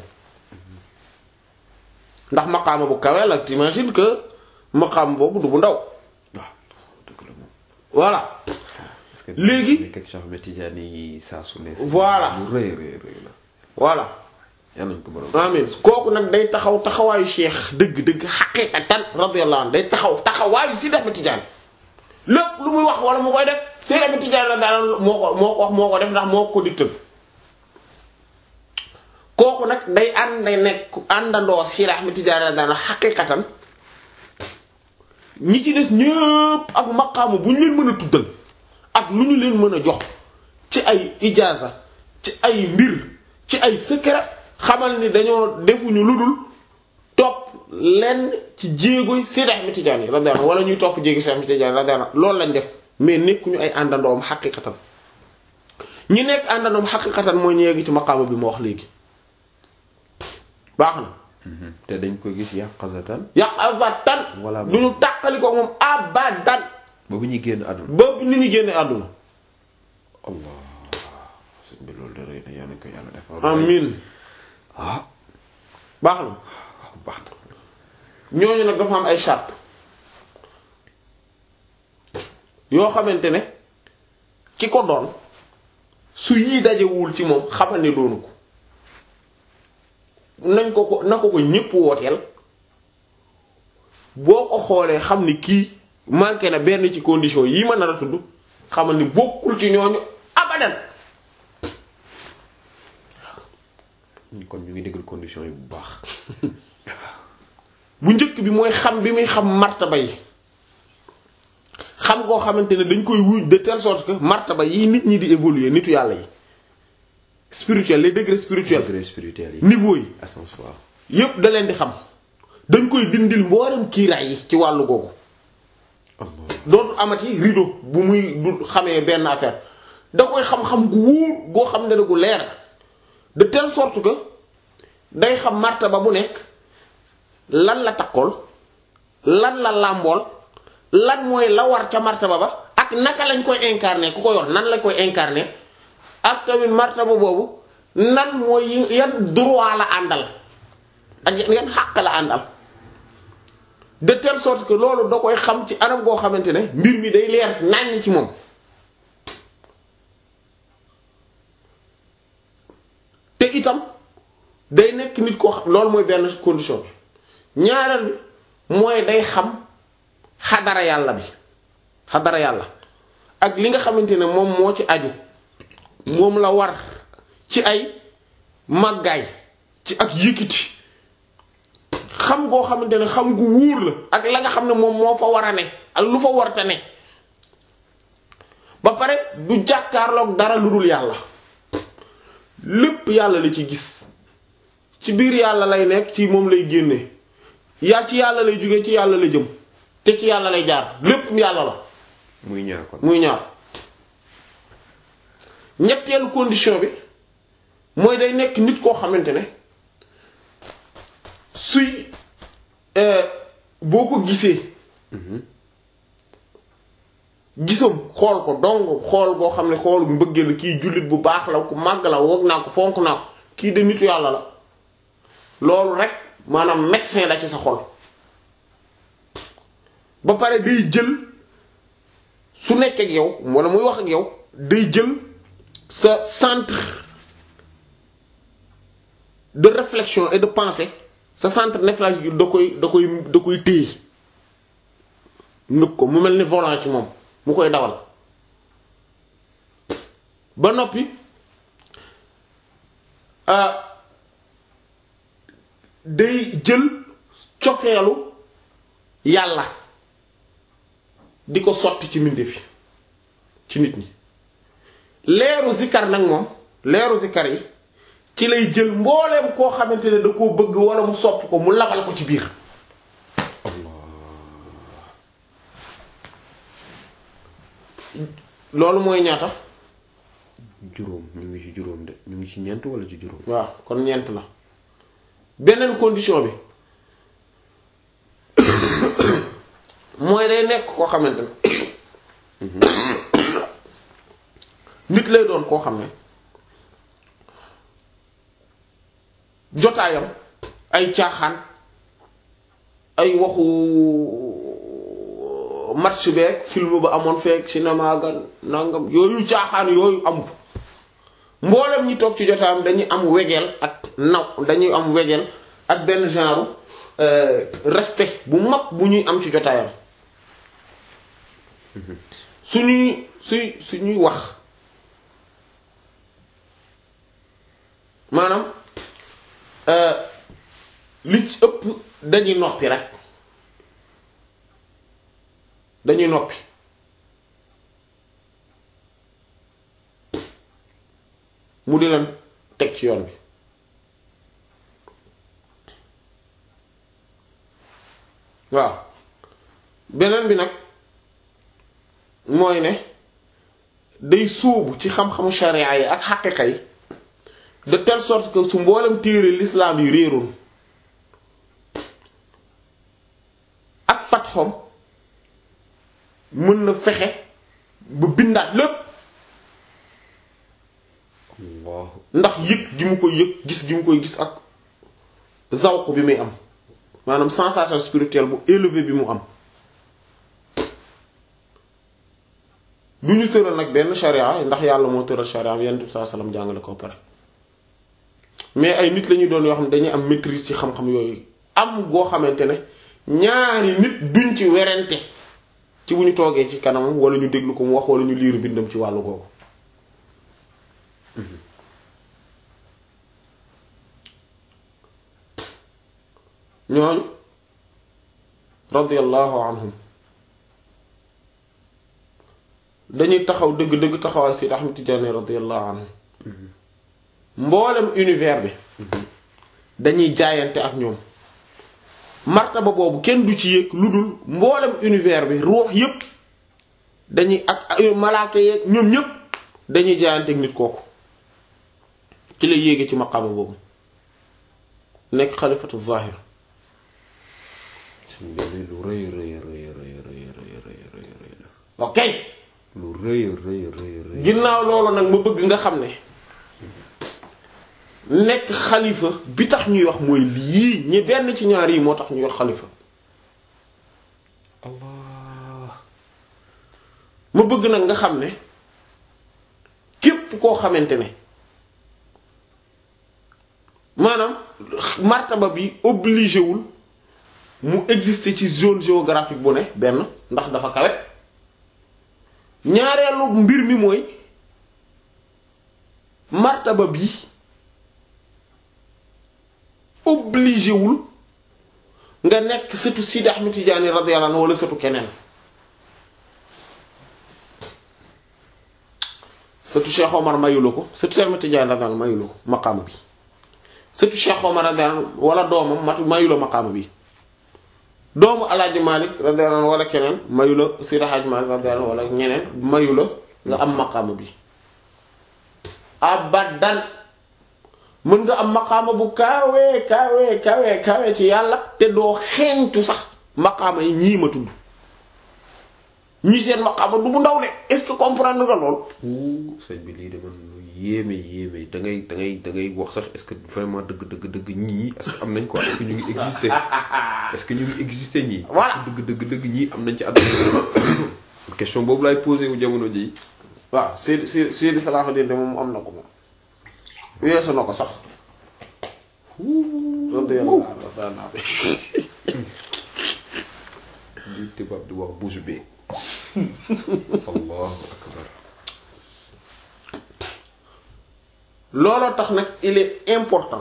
ndax maqaama bu kawe la t'imagines que maqaama boobu du bu ndaw
waaw dëgg la moom.
voilà
parce que
Léegi-
nekk ak Cheikh Ahmed Tidiane yi saa su ne.
Voilà.
lu rëy rëy rëy la.
voilà
yal nañu ko borom.
amin kooku nag day taxaw taxawaayu cheikh dëgg-dëgg xaqiqatan radiyallahu anhu day taxaw taxawaayu Sidi Ahmed Tidiane lépp lu muy wax wala mu koy def Sidi Ahmed Tidiane la daal moo ko moo ko wax moo ko def ndax moo ko digtal kooku nag day ànd day nekk àndandoo Sidi Ahmed Tidiane la daal xaqiqatan ñi ci des ñëpp ak maqaamu bu ñu leen mën a tuddal ak lu ñu leen mën a jox ci ay ijaaza ci ay mbir ci ay secret xamal ni dañoo defuñu lu dul topp lenn ci jéegoy Seydi Ahmed Tidiane yi radiyallahu anhu wala ñuy topp jéegi Seydi Ahmed Tidiane radiyallahu anhu loolu lañ def mais nekkuñu ay àndandoom xaqiqatan ñi nekk àndandoom xaqiqatan mooy ñu yegg ci maqaama bi ma wax léegi baax na
te dañ ko gis yàqazatan
yàq abadan
Wala
du ñu tàqali ko moom abadan
ba bu ñuy génn àdduna.
ba ni ñu génne àdduna
allah sëñ bi loolu de rëy na yal nañu ko yàlla defal.
amin
ah
baax na
waaw baax na.
ñooñu nag dafa am ay charte yoo xamante ne ki ko doon su yii dajewul ci moom xamal ne doonu ko nañ ko ko na ko ko ñépp wooteel boo ko xoolee xam ni kii manqué na benn ci condition yii ma nar a tudd xamal ni bokkul ci ñooñu abadan
kon ñu ngi déglu condition yi bu baax
bu njëkk bi mooy xam bi muy xam martaba yi xam koo xamante ne dañ koy wuj de telle sorte que martaba yi nit ñi di évoluer nitu yàlla yi spirituel les degrés spirituels
degré spirituel yi
niveau yi
ascensoir
yépp da leen di xam dañ koy dindil mboolem kiiraay yi ci wàllu googu
Allah
dootu amati rideau bu muy du xamee benn affaire da koy xam-xam gu wóor goo xam ne ne gu leer de telle sorte que day xam martaba bu nekk lan la takkool lan la làmbool lan mooy la war ca martaba ba ak naka lañ koy incarner ku ko yor nan lañ koy incarner ak tamit martaba boobu nan mooy yan droit la àndal ak yan xàq la àndal de telle sorte que loolu da koy xam ci anam goo xamante ne mbir mi day leer nàññ ci moom te itam day nekk nit koo xam loolu mooy benn condition bi ñaareel bi mooy day xam xadara yàlla bi xadara yàlla ak li nga xamante ne moom moo ci aju moom la war ci ay màggaay ci ak yëkkiti xam goo xamante ne xam gu wuur la ak la nga xam ne moom moo fa war a ne ak lu fa warta ne ba pare du jàkkaarloog dara lu dul yàlla lépp yàlla la ci gis ci biir yàlla lay nekk ci moom lay génne yaa ci yàlla lay jóge ci yàlla la jëm te ci yàlla lay jaar lépp yàlla la
muy ñaar kon
muy ñaar ñetteelu condition bi mooy day nekk nit koo xamante ne suy boo ko gisee gisam xool ko dong xool boo xam ne xool mbëggee la kii jullit bu baax la ku màgg la wog naa ko fonk naa ko kii de nitu yàlla la loolu rek maanaam médecin la ci sa xol ba pare day jël su nekk ak yow wala muy wax ak yow day jël sa centre de réflexion et de pensée sa centre névralgique da koy da koy da koy téye nëb ko mu mel ni volant ci moom mu koy dawal ba noppi day jël cofeelu yàlla di ko sotti ci mbindeef yi ci nit ñi leeru zikar nag moom leeru zikar yi ci lay jël mbooleem koo xamante ne da koo bëgg wala mu sopp ko mu labal ko ci biir loolu mooy ñaata
juróom ñu ngi ci juróom de ñu ngi ci ñeent wala ci juróom
waaw kon ñeent la beneen condition bi mooy day nekk koo xamante ne nit lay doon koo xam ne jotaayam ay caaxaan ay waxu match beeg film ba amoon feek cinéma ga nangam yooyu caaxaan yooyu amu fa mboolem ñi toog ci jotaayam dañuy am wegeel ak naw dañuy am wegeel ak benn genre respect bu mag bu ñuy am ci jotaayam suñuy suy suñuy wax maanaam li ci ëpp dañuy noppi rek dañuy noppi mu di leen teg ci yoon bi waaw beneen bi nag mooy ne day sóobu ci xam-xamu sharia yi ak xaqiqa yi de telle sorte que su mboolem téere l'islam yi réeroon ak fatxom mën na fexe ba bindaat lépp
Allah
ndax yëg gi mu koy yëg gis gi mu koy gis ak zawq bi muy am maanaam sensation spirituelle bu élevé bi mu am du ñu tëral nag benn sharia ndax yàlla moo tëral sharia am yonent bi sallallahu alayhi wasallam jàngale ko pare mais ay nit la ñuy doon yoo xam ne dañuy am maîtrise ci xam-xam yooyu am goo xamante ne ñaari nit duñ ci werante ci bu ñu toogee ci kanamam wala ñu déglu ko mu wax wala ñu liir bindam ci wàllu googu ñooñu radiyallahu anhum dañuy taxaw dëgg-dëgg taxawaay Seydi Ahmad Tijaani radiyallahu anhu mboolem univers bi dañuy jaayante ak ñoom martaba boobu kenn du ci yéeg lu dul mboolem univers bi ruux yépp dañuy ak malaaka yeeg ñoom ñépp dañuy jaayante ak nit kooku ci la yéege ci maqaama boobu nekk xalifatu zahir
suñ benn lu rëy rëy rëy rëy rëy rëy rëy rëy rëy la
ok
lu rëy rëy rëy rëy
ginnaaw loolu nag ma bëgg nga xam ne nekk xalifa bi tax ñuy wax mooy lii ñi benn ci ñaar yi moo tax ñuy wax xalifa
allah
ma bëgg nag nga xam ne képp koo xamante ne maanaam martaba bi obligé wul mu exister ci zone géographique bu ne benn ndax dafa kawe ñaareelu mbir mi mooy martaba bi obligé wul nga nekk sëtu Sidi Ahmed Tidiane radiyallahu anhu wala sëtu keneen sëtu Cheikh Omar mayula ko sëtu Cheikh Ahmed Tidiane radiyallahu anhu mayula ko maqaama bi sëtu Cheikh Omar radiyallahu anhu wala doomam matu mayula maqaama bi doomu Alaaji Malik radiyallahu anhu wala keneen mayula Sidi Hadj Malik radiyallahu anhu wala ñeneen mayula nga am maqaama bi abadan mën nga am maqaama bu kaawee kaawee kaawee kaawee ci yàlla te doo xeeñtu sax maqaama yi ñii ma tudd ñii seen maqaama du bu ndaw de est-ce que comprendre nga lool
sëñ bi lii de man lu yéeme yéeme da ngay da ngay da ngay wax sax est-ce que vraiment dëgg dëgg dëgg ñii est-ce que am nañ quoi est-ce que ñu ngi exister est-ce que ñu ngi exister ñii
Voilà.
dëgg dëgg dëgg ñii am nañ ci àdduna question boobu laay posé wu jamono ji
waaw Seydi Seydi Seydi Salahuddin de moom am na ko moom weesu na ko sax radiyallahu anhu
li tubaab di wax bouche bée allahu akbar
looloo tax nag il est important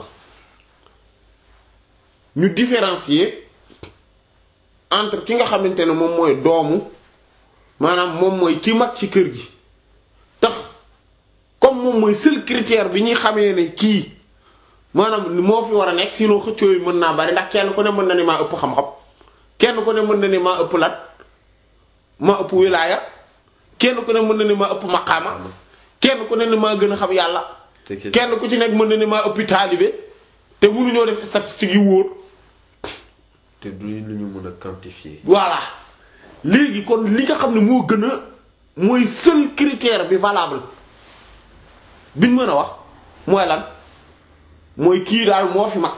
ñu différencier entre ki nga xamante ne moom mooy doomu maanaam moom mooy ki mag ci kër gi tax comme moom mooy seul critère bi ñuy xamee ne kii maanaam moo fi war a nekk sinon xëccoo yi mën naa bari ndax kenn ku ne mën na ni maa ëpp xam-xam kenn ku ne mën na ni maa ëpp lat maa ëpp wilaaya kenn ku ne mën na ni maa ëpp maqaama kenn ku ne ni maa gën a xam yàlla
te ke-
kenn ku ci nekk mën na ni maa ëppi taalibe te mënuñoo def statistiques yi wóor
te du lu ñu mën a quantifier
voilà léegi kon li nga xam ne moo gën a mooy seul critère bi valable biñ mën a wax mooy lan mooy kii daal moo fi mag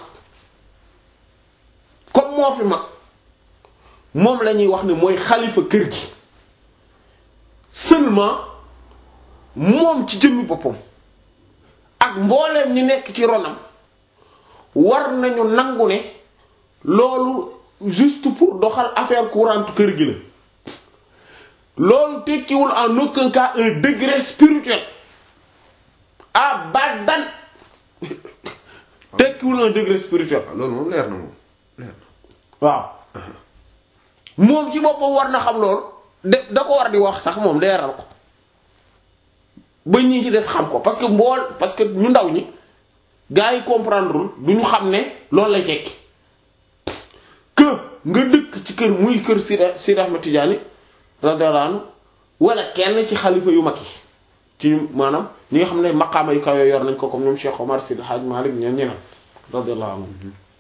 comme moo fi mag moom la ñuy wax ne mooy xalifa kër gi seulement moom ci jëmmi boppam ak mbooleem ñi nekk ci ronam war nañu nangu ne loolu juste pour doxal affaire courante kër gi la loolu tekkiwul en aucun cas un degré spirituel abadan tekkiwul un degré spirituel
waaw loolu moom leer na moom leer na
waaw moom ci boppam war na xam loolu de da ko war di wax sax moom leeral ko ba ñi ci des xam ko parce que mbool parce que ñu ndaw ñi gars yi comprendrewul du ñu xam ne loolu lay tekki que nga dëkk ci kër muy kër Sida Sida Ahmed Tidiane radiyallahu anhu wala kenn ci xalifa yu mag yi ci ñu maanaam ñi nga xam ne maqaama yu kaw yooyu yor nañ ko comme ñoom Cheikh Omar Sidi Hadj Malick ñeen ñeneen radiyallahu anhu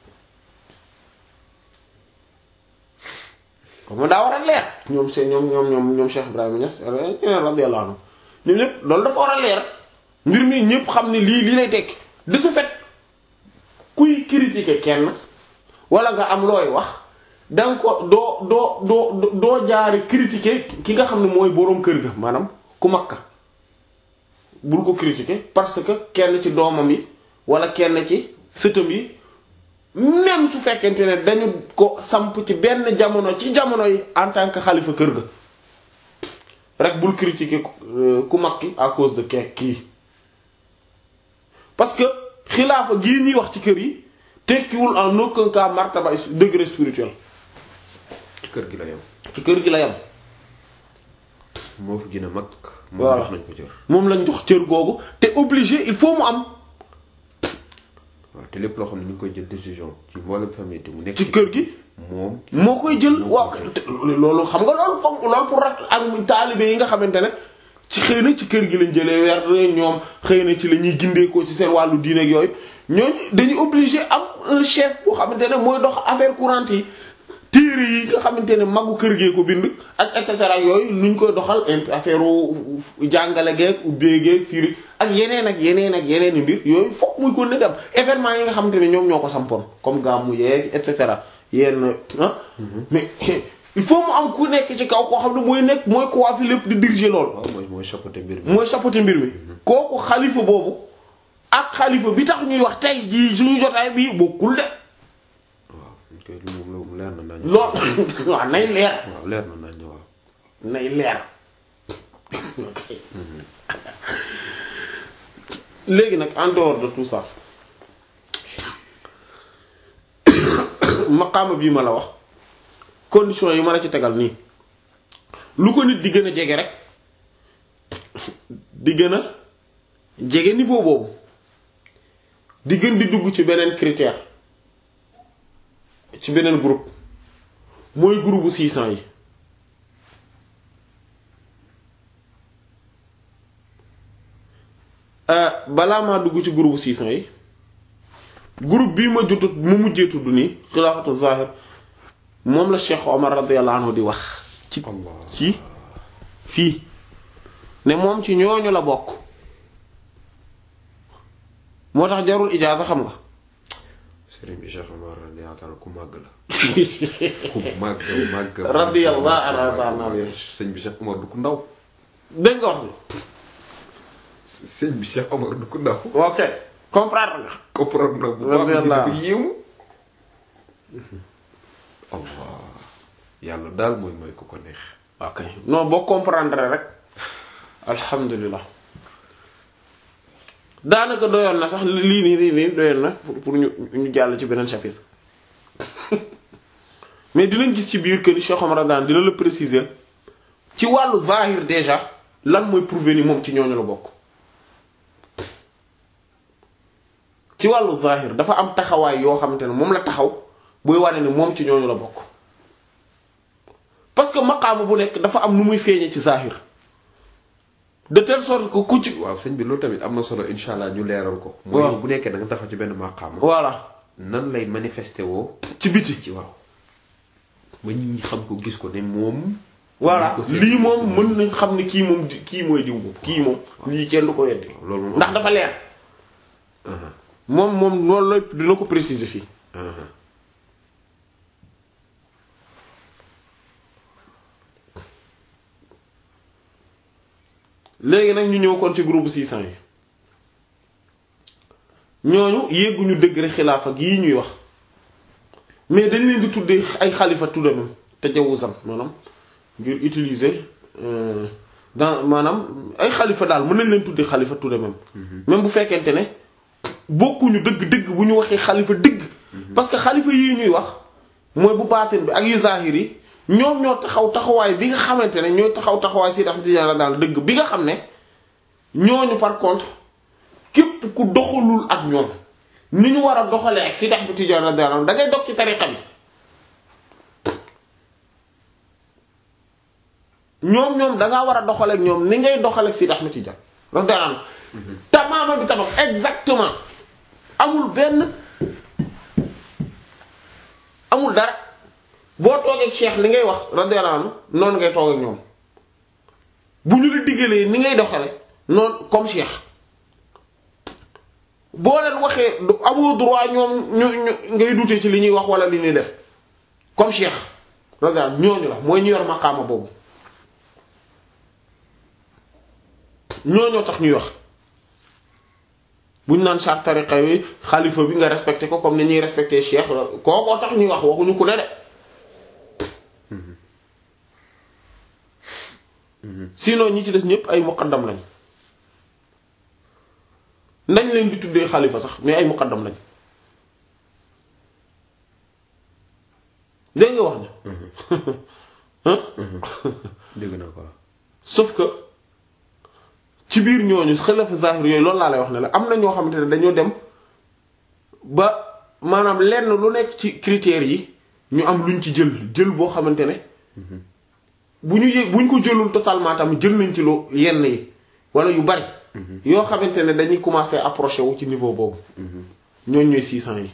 comme daa war a leer ñoom seen ñoom ñoom ñoom ñoom Cheikh Ibrahima Niass ñeneen radiyallahu anhu ñoom ñëpp loolu dafa war a leer mbir mi ñëpp xam ne lii lii lay tekki de ce fait kuy critiquer kenn wala nga am looy wax danga ko doo doo doo doo jaari critiquer ki nga xam ne mooy boroom kër ga maanaam ku makka bul ko critiquer parce que kenn ci doomam yi wala kenn ci sëtam yi même su fekkente ne dañu ko samp ci benn jamono ci jamono yi en tant que xalifa kër ga rek bul critiquer ku mag ki à cause de ke kii parce que xilaafa gii ñuy wax ci kër yi tekkiwul en aucun cas martaba degré spirituel
ci kër gi la yam
ci kër gi la yam
moo fi gën a mag
Voilà.
moom nañ ko cër
moom lañ jox cër googu te obligé il faut mu am
waaw te lépp loo xam ne ñu ngi koy jël décision ci mboolem famille te mu nekk
ci kër gi
moom
moo koy jël
moo
waaw
koy jël.
te loolu xam nga loolu foog loolu pour rak ak taalibe yi nga xamante ne ci xëy na ci kër gi lañ jëlee weer ñoom xëy na ci la ñuy gindeekoo ci seen wàllu diine ak yooyu ñooñu dañuy obligé am un chef boo xamante ne mooy dox affaire courante yi téere yi nga xamante ne magu kër gee ko bind ak et cetera yooyu nuñ koy doxal int affaire jàngale geeg ubbee geeg firi ak yeneen ak yeneen ak yeneen i mbir yooyu fokk muy ko ne dem événement yi nga xamante ne ñoom ñoo ko sampoon comme gàmmu yeeg et cetera yenn ah mais il faut mu am ku nekk ci kaw koo xam ne mooy nekk mooy ko waa fi lépp di diriger loolu
waaw mooy mooy chapeauté mbir mi
mooy chapeauté mbir mi kooku xalifa boobu ak xalifa bi tax ñuy wax tey jii suñu jotaay bii bokkul de
waaw ñu koy lu moom leer na nañ
lool waaw nay leer
waaw leer na nañ waaw
nay leer léegi nag en dehors de tout ça maqaama bii ma la wax condition yi ma la ci tegal nii lu ko nit di gën a jege rek di gën a jege niveau boobu di gën di dugg ci beneen critère ci beneen groupe mooy groupe bu 600 yi Euh, balaa maa dugg ci groupe 600 yi groupe bii ma jotut mu mujjee tudd nii xilaafatu zahir moom la Cheikh Omar radiyallahu anhu di wax ci
Allah
ci fii ne moom ci ñooñu la bokk moo tax jarul ijaaza xam nga
sëriñ bi Cheikh Omar radiyallahu ta'ala ku màgg la ku màgg màgg
Radiyallahu anhu
sëñ bi Cheikh Omar du ku ndaw
dégg nga wax bi
sëñ bi Cheikh Omar du ku ndaw
ok comprendre nga
comprendre na bu baax
Radiyallahu
ni dafa yéemu Allah yàlla daal mooy mooy ku ko neex
ok non boo comprendre rek alhamdulilah daanaka doyoon na sax lii nii lii nii doyoon na pour pour ñu ñu jàll ci beneen chapitre mais dinañ gis ci biir que ni Cheikh Omar daan dina la préciser ci wàllu zahir déjà lan mooy prouver ni moom ci ñooñu la bokk ci wàllu zahir dafa am taxawaay yoo xamante ne moom la taxaw buy wane ni moom ci ñooñu la bokk parce que maqaama bu nekk dafa am nu muy feeñee ci zahir de telle sorte que ku ci
waaw sëñ bi loolu tamit am na solo insha allah ñu leeral ko
Waaw.
mooy bu nekkee da nga taxaw ci benn maqaama
voilà
nan lay manifesté woo
ci biti
ci waaw ba nit ñi xam ko gis ko ne moom
voilà
ko seet.
lii moom mën nañ xam ne kii moom di- kii mooy diw boobu kii moom lii kenn du ko weddi
loolu moom
ndax dafa leer
Aha,
moom moom loolu la dina ko préciser fii
aha.
léegi nag ñu ñëw kon ci groupe 600 yi ñooñu yégguñu degré xilaafa gii ñuy wax mais dañ leen di tuddee ay xalifa tudde même tajawuzan maanaam ngir utiliser euh, dans maanaam ay xalifa daal mën nañ leen tuddee xalifa tudde même même bu fekkente ne bokkuñu dëgg-dëgg bu ñu waxee xalifa dëgg parce que xalifa yii ñuy wax mooy bu baatin bi ak yu zahir yi ñoom ñoo taxaw taxawaay bi nga xamante ne ñooy taxaw taxawaay si tax Tijaan la daal dëgg bi nga xam ne ñooñu par contre képp ku doxalul ak ñoom ni ñu war a doxalee ak si tax bi Tijaan la daal da ngay dog ci tariqa bi ñoom ñoom dangaa war a doxale ak ñoom ni ngay doxale ak si tax bi Tijaan la daal tamaama bi tamam exactement amul benn amul dara boo toogee ak cheikh li ngay wax radiyallahu anhu noonu ngay toog ak ñoom bu ñu la diggalee ni ngay doxale noonu comme cheikh boo leen waxee du amoo droit ñoom ñu ñu ngay dute ci li ñuy wax wala li ñuy def comme cheikh radiyallahu anhu ñooñu la mooy ñu yor maqaama boobu ñooñoo tax ñuy wax buñ naan charte tariqa yi xalifa bi nga respecté ko comme ni ñuy respecté cheikh kookoo tax ñuy wax waxuñu ku ne de sinon ñi ci des ñëpp ay muqaddam lañ nañ leen di tuddee xalifa sax mais ay muqaddam lañ dégg nga wax ne
dégg naa ko
sauf que ci biir ñooñu xalifa zahir yooyu loolu laa lay wax ne la am na ñoo xamante ne dañoo dem ba maanaam lenn lu nekk ci critères yi ñu am luñ ci jël jël boo xamante ne bu ñu yëg bu ñu ko jëlul totalement tamit jël nañ ci lu yenn yi wala yu bari yoo xamante ne dañuy commencer approcher wu ci niveau boobu ñooñ ñooy 600 yi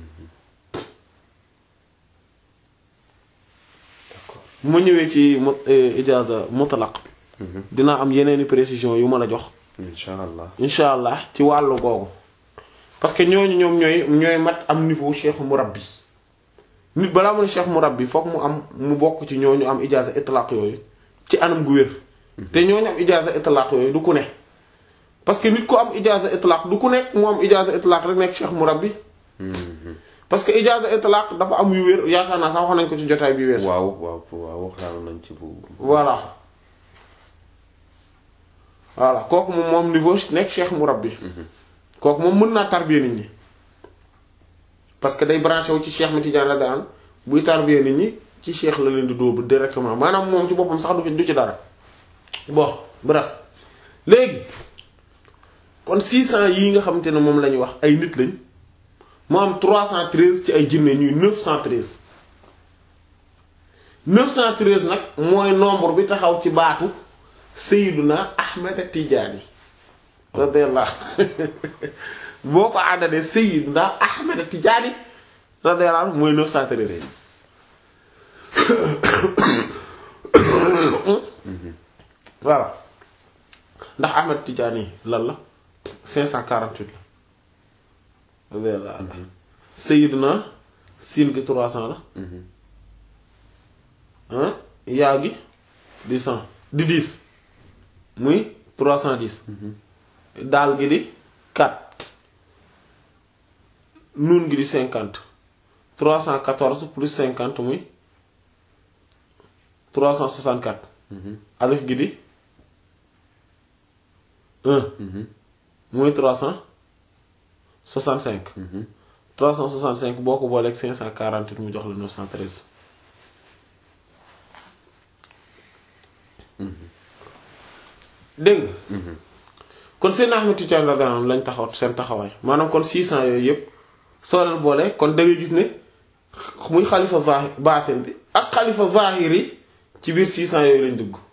bu ma ñëwee ci mu ijaza mutlaq dinaa am yeneeni précision yu ma la jox
insha allah
insha allah ci wàllu googu parce que ñooñu ñoom ñooy ñooy mat am niveau cheikh murabbi nit balaa mu ne cheikh murabbi fokk mu am mu bokk ci ñooñu am ijaza itlaq yooyu ci anam gu wér te ñooñu am ijaza itlaq yooyu du ku ne parce que nit ku am ijaza itlaq du ku nekk mu am ijaza itlaq rek nekk cheikh murabbi parce que ijaza itlaq dafa am yu wér yaakaar naa sax wax nañ ko ci jotaay bi weesu
waaw waaw waaw waxtaan nañ ci bu
voilà voilà kooku moom moom niveau nekk cheikh murabbi kooku moom mën naa tarbiya nit ñi parce que day branché wu ci cheikh mi Tidiane la daan buy tarbiya nit ñi ci cheikh la leen di dóobu directement maanaam moom ci boppam sax du fi du ci dara bon bref léegi kon 600 yii nga xamante ne moom la ñuy wax ay nit lañ mu am 313 ci ay jinne ñuy 913 913 nag mooy nombre bi taxaw ci baatu Sayyiduna Ahmed Tidiane radiyallahu boo ko àddalee Sayyiduna Ahmed Tidiane radiyallahu anhu mooy 913 voilà ndax Ahmed Tidiane lan la 548 la radiyallahu anhu Sayyiduna siin gi 300 la ah yaa gi di 100 di 10 muy 310 daal gi di 4 nuun gi di 50 314 plus 50 muy 364 alif gi di 1 muy 365 365 boo ko booleeg 548 mu jox la 913 dégg nga kon seen Ahmed Tidiane radiyallahu anhu lañ taxaw seen taxawaay maanaam kon 600 yooyu yëpp soo leen boole kon da ngay gis ne muy xalifa zahir baatin bi ak xalifa zahir yi ci biir 600 yooyu lañ dugg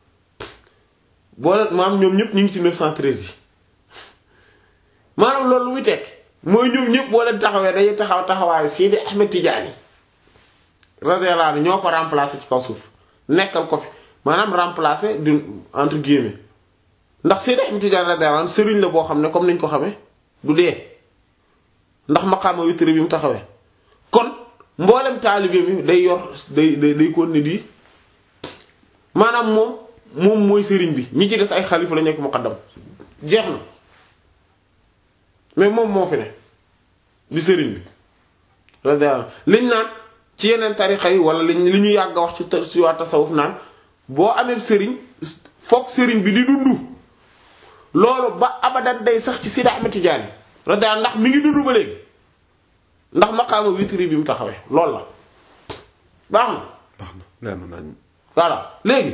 boole maam ñoom ñëpp ñu ngi ci 913 yi maanaam loolu lu muy tekk mooy ñoom ñëpp boo leen taxawee dañuy taxaw taxawaayu Sidi Ahmed Tidiane radiyallahu anhu ñoo ko remplacer ci kaw suuf nekkal ko fi maanaam remplacer du entre guillemets ndax Seydi Ahmed Tidiane radiyallahu anhu sëriñ la boo xam ne comme niñ ko xamee du dee ndax maqaama witri bi mu taxawee kon mboolem taalibe bi day yor day day day ko ne di maanaam moom moom mooy sëriñ bi ñi ci des ay xalifa la nekk muqaddam jeex na mais moom moo fi ne di sëriñ bi radiyallahu liñ naan ci yeneen tarixa yi wala liñ li ñu yàgg a wax ci ci waa tasawuf naan boo amee sëriñ foog sëriñ bi di dund loolu ba abadan day sax ci Sidi Ahmed Tidiane radiyallahu ndax mi ngi dund ba léegi ndax maqaama witri bi mu taxawee loolu la baax na
baax na leer na nañ
voilà léegi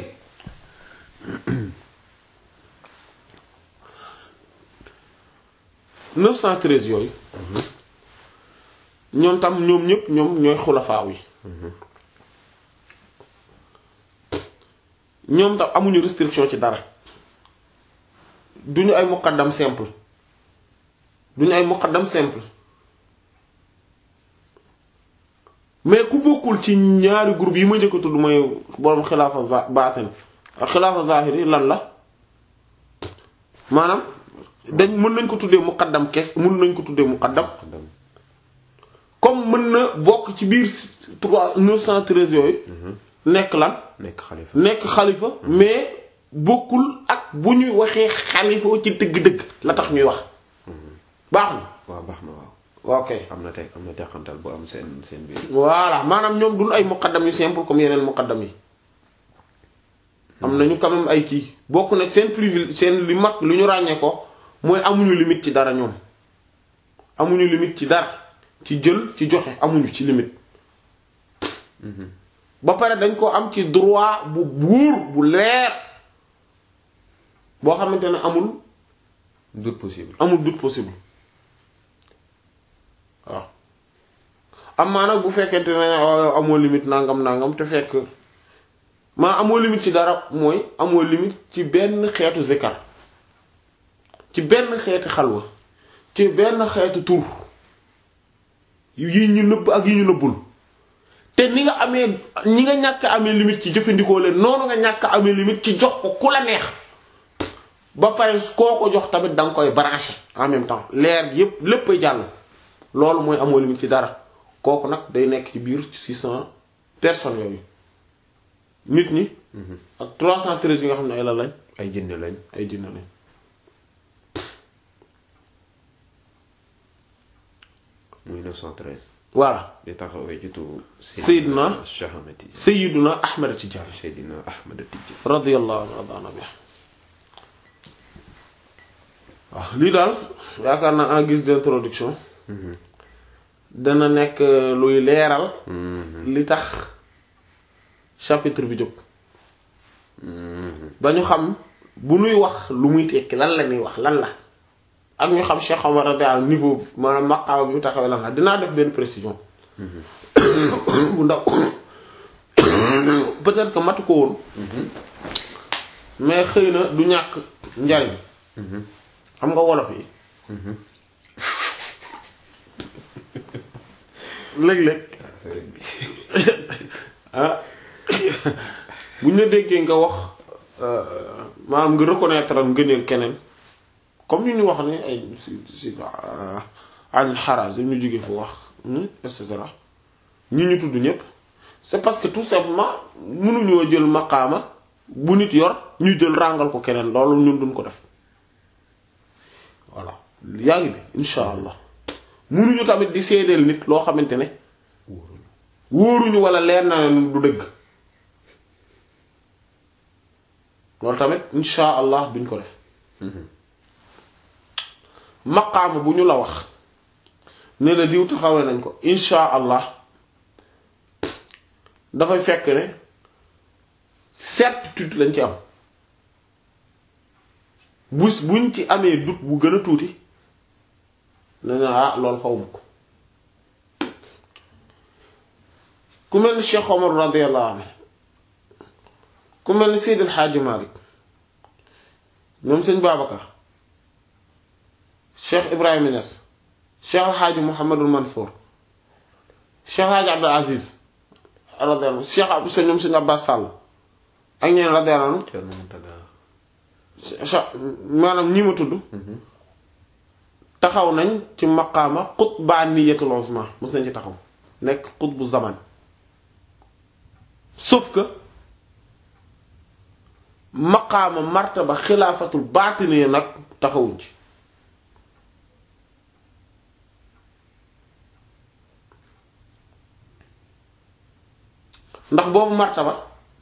neuf cent treize yooyu ñoom tam ñoom ñëpp ñoom ñooy xulafaaw yi ñoom tam amuñu restriction ci dara duñu ay muqaddam simple duñu ay muqaddam simple mais ku bokkul ci ñaari groupe yi ma njëkk a tudd mooy borom xilaafa za baatin ak xilaafa zahiri lan la maanaam dañ mën nañ ko tuddee muqaddam kes mën nañ ko tuddee muqaddam comme mën na bokk ci biir trois neuf cent treize yooyu nekk lan
nekk xalifa
nekk xalifa mais bokkul ak bu ñuy waxee xalifa ci dëgg-dëgg la tax ñuy wax baax na
waaw baax na waaw
ok
am na teg am na teqantal bu am seen seen biir
voilà maanaam ñoom duñ ay muqaddam yu simple comme yeneen muqaddam yi am nañu quand même ay kii bokk na seen privilège seen li mag lu ñu ràññee ko mooy amuñu limite ci dara ñoom amuñu limite ci dara ci jël ci joxe amuñu ci limite ba pare dañ ko am ci droit bu buur bu leer boo xamante ne amul
doute possible
amul doute possible waaw am maa nag bu fekkente ne oh, amoo limite nangam nangam te fekk maa amoo limite ci dara mooy amoo limite ci benn xeetu zikar ci benn xeetu xalwa ci benn xeetu tur yi ñu nëbb ak yi ñu nëbbul te ni nga amee ñi nga ñàkk amee limite ci jëfandikoo leen noonu nga ñàkk amee limite ci jox ko ku la neex ba pare koo ko jox tamit da nga koy branché en même temps leer yépp léppay jàll loolu mooy amoo limite ci dara kooku nag day nekk ci biir six cent personnes yooyu nit ñi ak trois cent treize yi nga xam ne ay la lañ
ay jinne lañ
ay dina lañ
muy 913
voilà
di taxawee ci turu
Seydina
Shahamati
Sayyiduna Ahmad Tijaani
Seydina Ahmad Tijaan
radiyallahu anhu radana bi waaw lii daal yaakaar naa en guise d'introduction dana nekk luy leeral li tax chapitre bi jóg ba ñu xam bu nuy wax lu muy tekki lan la ñuy wax lan la ak ñu xam Cheikh Omar radiyallahu anhu niveau maanaam maqaama bi mu taxawee lan la dinaa def benn précision bu ndaw peut-être que matu ko woon mais xëy na du ñàkk njariñ xam nga wolof yi léeg-léeg ah buñ la déggee nga wax maanaam nga reconnaître am ngëneel keneen comme ñu ñu wax ne ay si si al xaraz ñu jóge fu wax et cetera ñi ñu tudd ñépp c'est parce que tout simplement mënuñoo jël maqaama bu nit yor ñu jël ràngal ko keneen loolu ñun duñ ko def voilà yaa ngi bi insha allah mënuñu tamit di seedeel nit loo xamante ne wóoruñu wala leer na ne du dëgg loolu tamit insha allah duñ ko def maqaama bu ñu la wax ne la diw taxawee nañ ko insha allah dafay fekk ne certitude lañ ci am bus buñ ci amee doute bu gën a tuuti ne na ah loolu xawma ko ku mel ni Cheikh Omar radiyallahu anhu ku mel ni Seydil Hadji Malick ñoom sëñ Babacar Cheikh Ibrahima Niass Cheikh El Hadji Mouhamadul Mansour Cheikh El Hadji Abdul Aziz radiyallahu anhu Cheikh Abdou Sa ñoom sëñ Abbas Sall ak ñeen radiyallahu anhu
Thierno Mountaga
cha maanaam ñi ma tudd taxaw nañ ci maqaama qutbaaniyatul uzma mos nañ ci taxaw nekk qutbu zaman sauf que maqaama martaba xilaafatul baatiniya nag taxawuñ ci ndax boobu martaba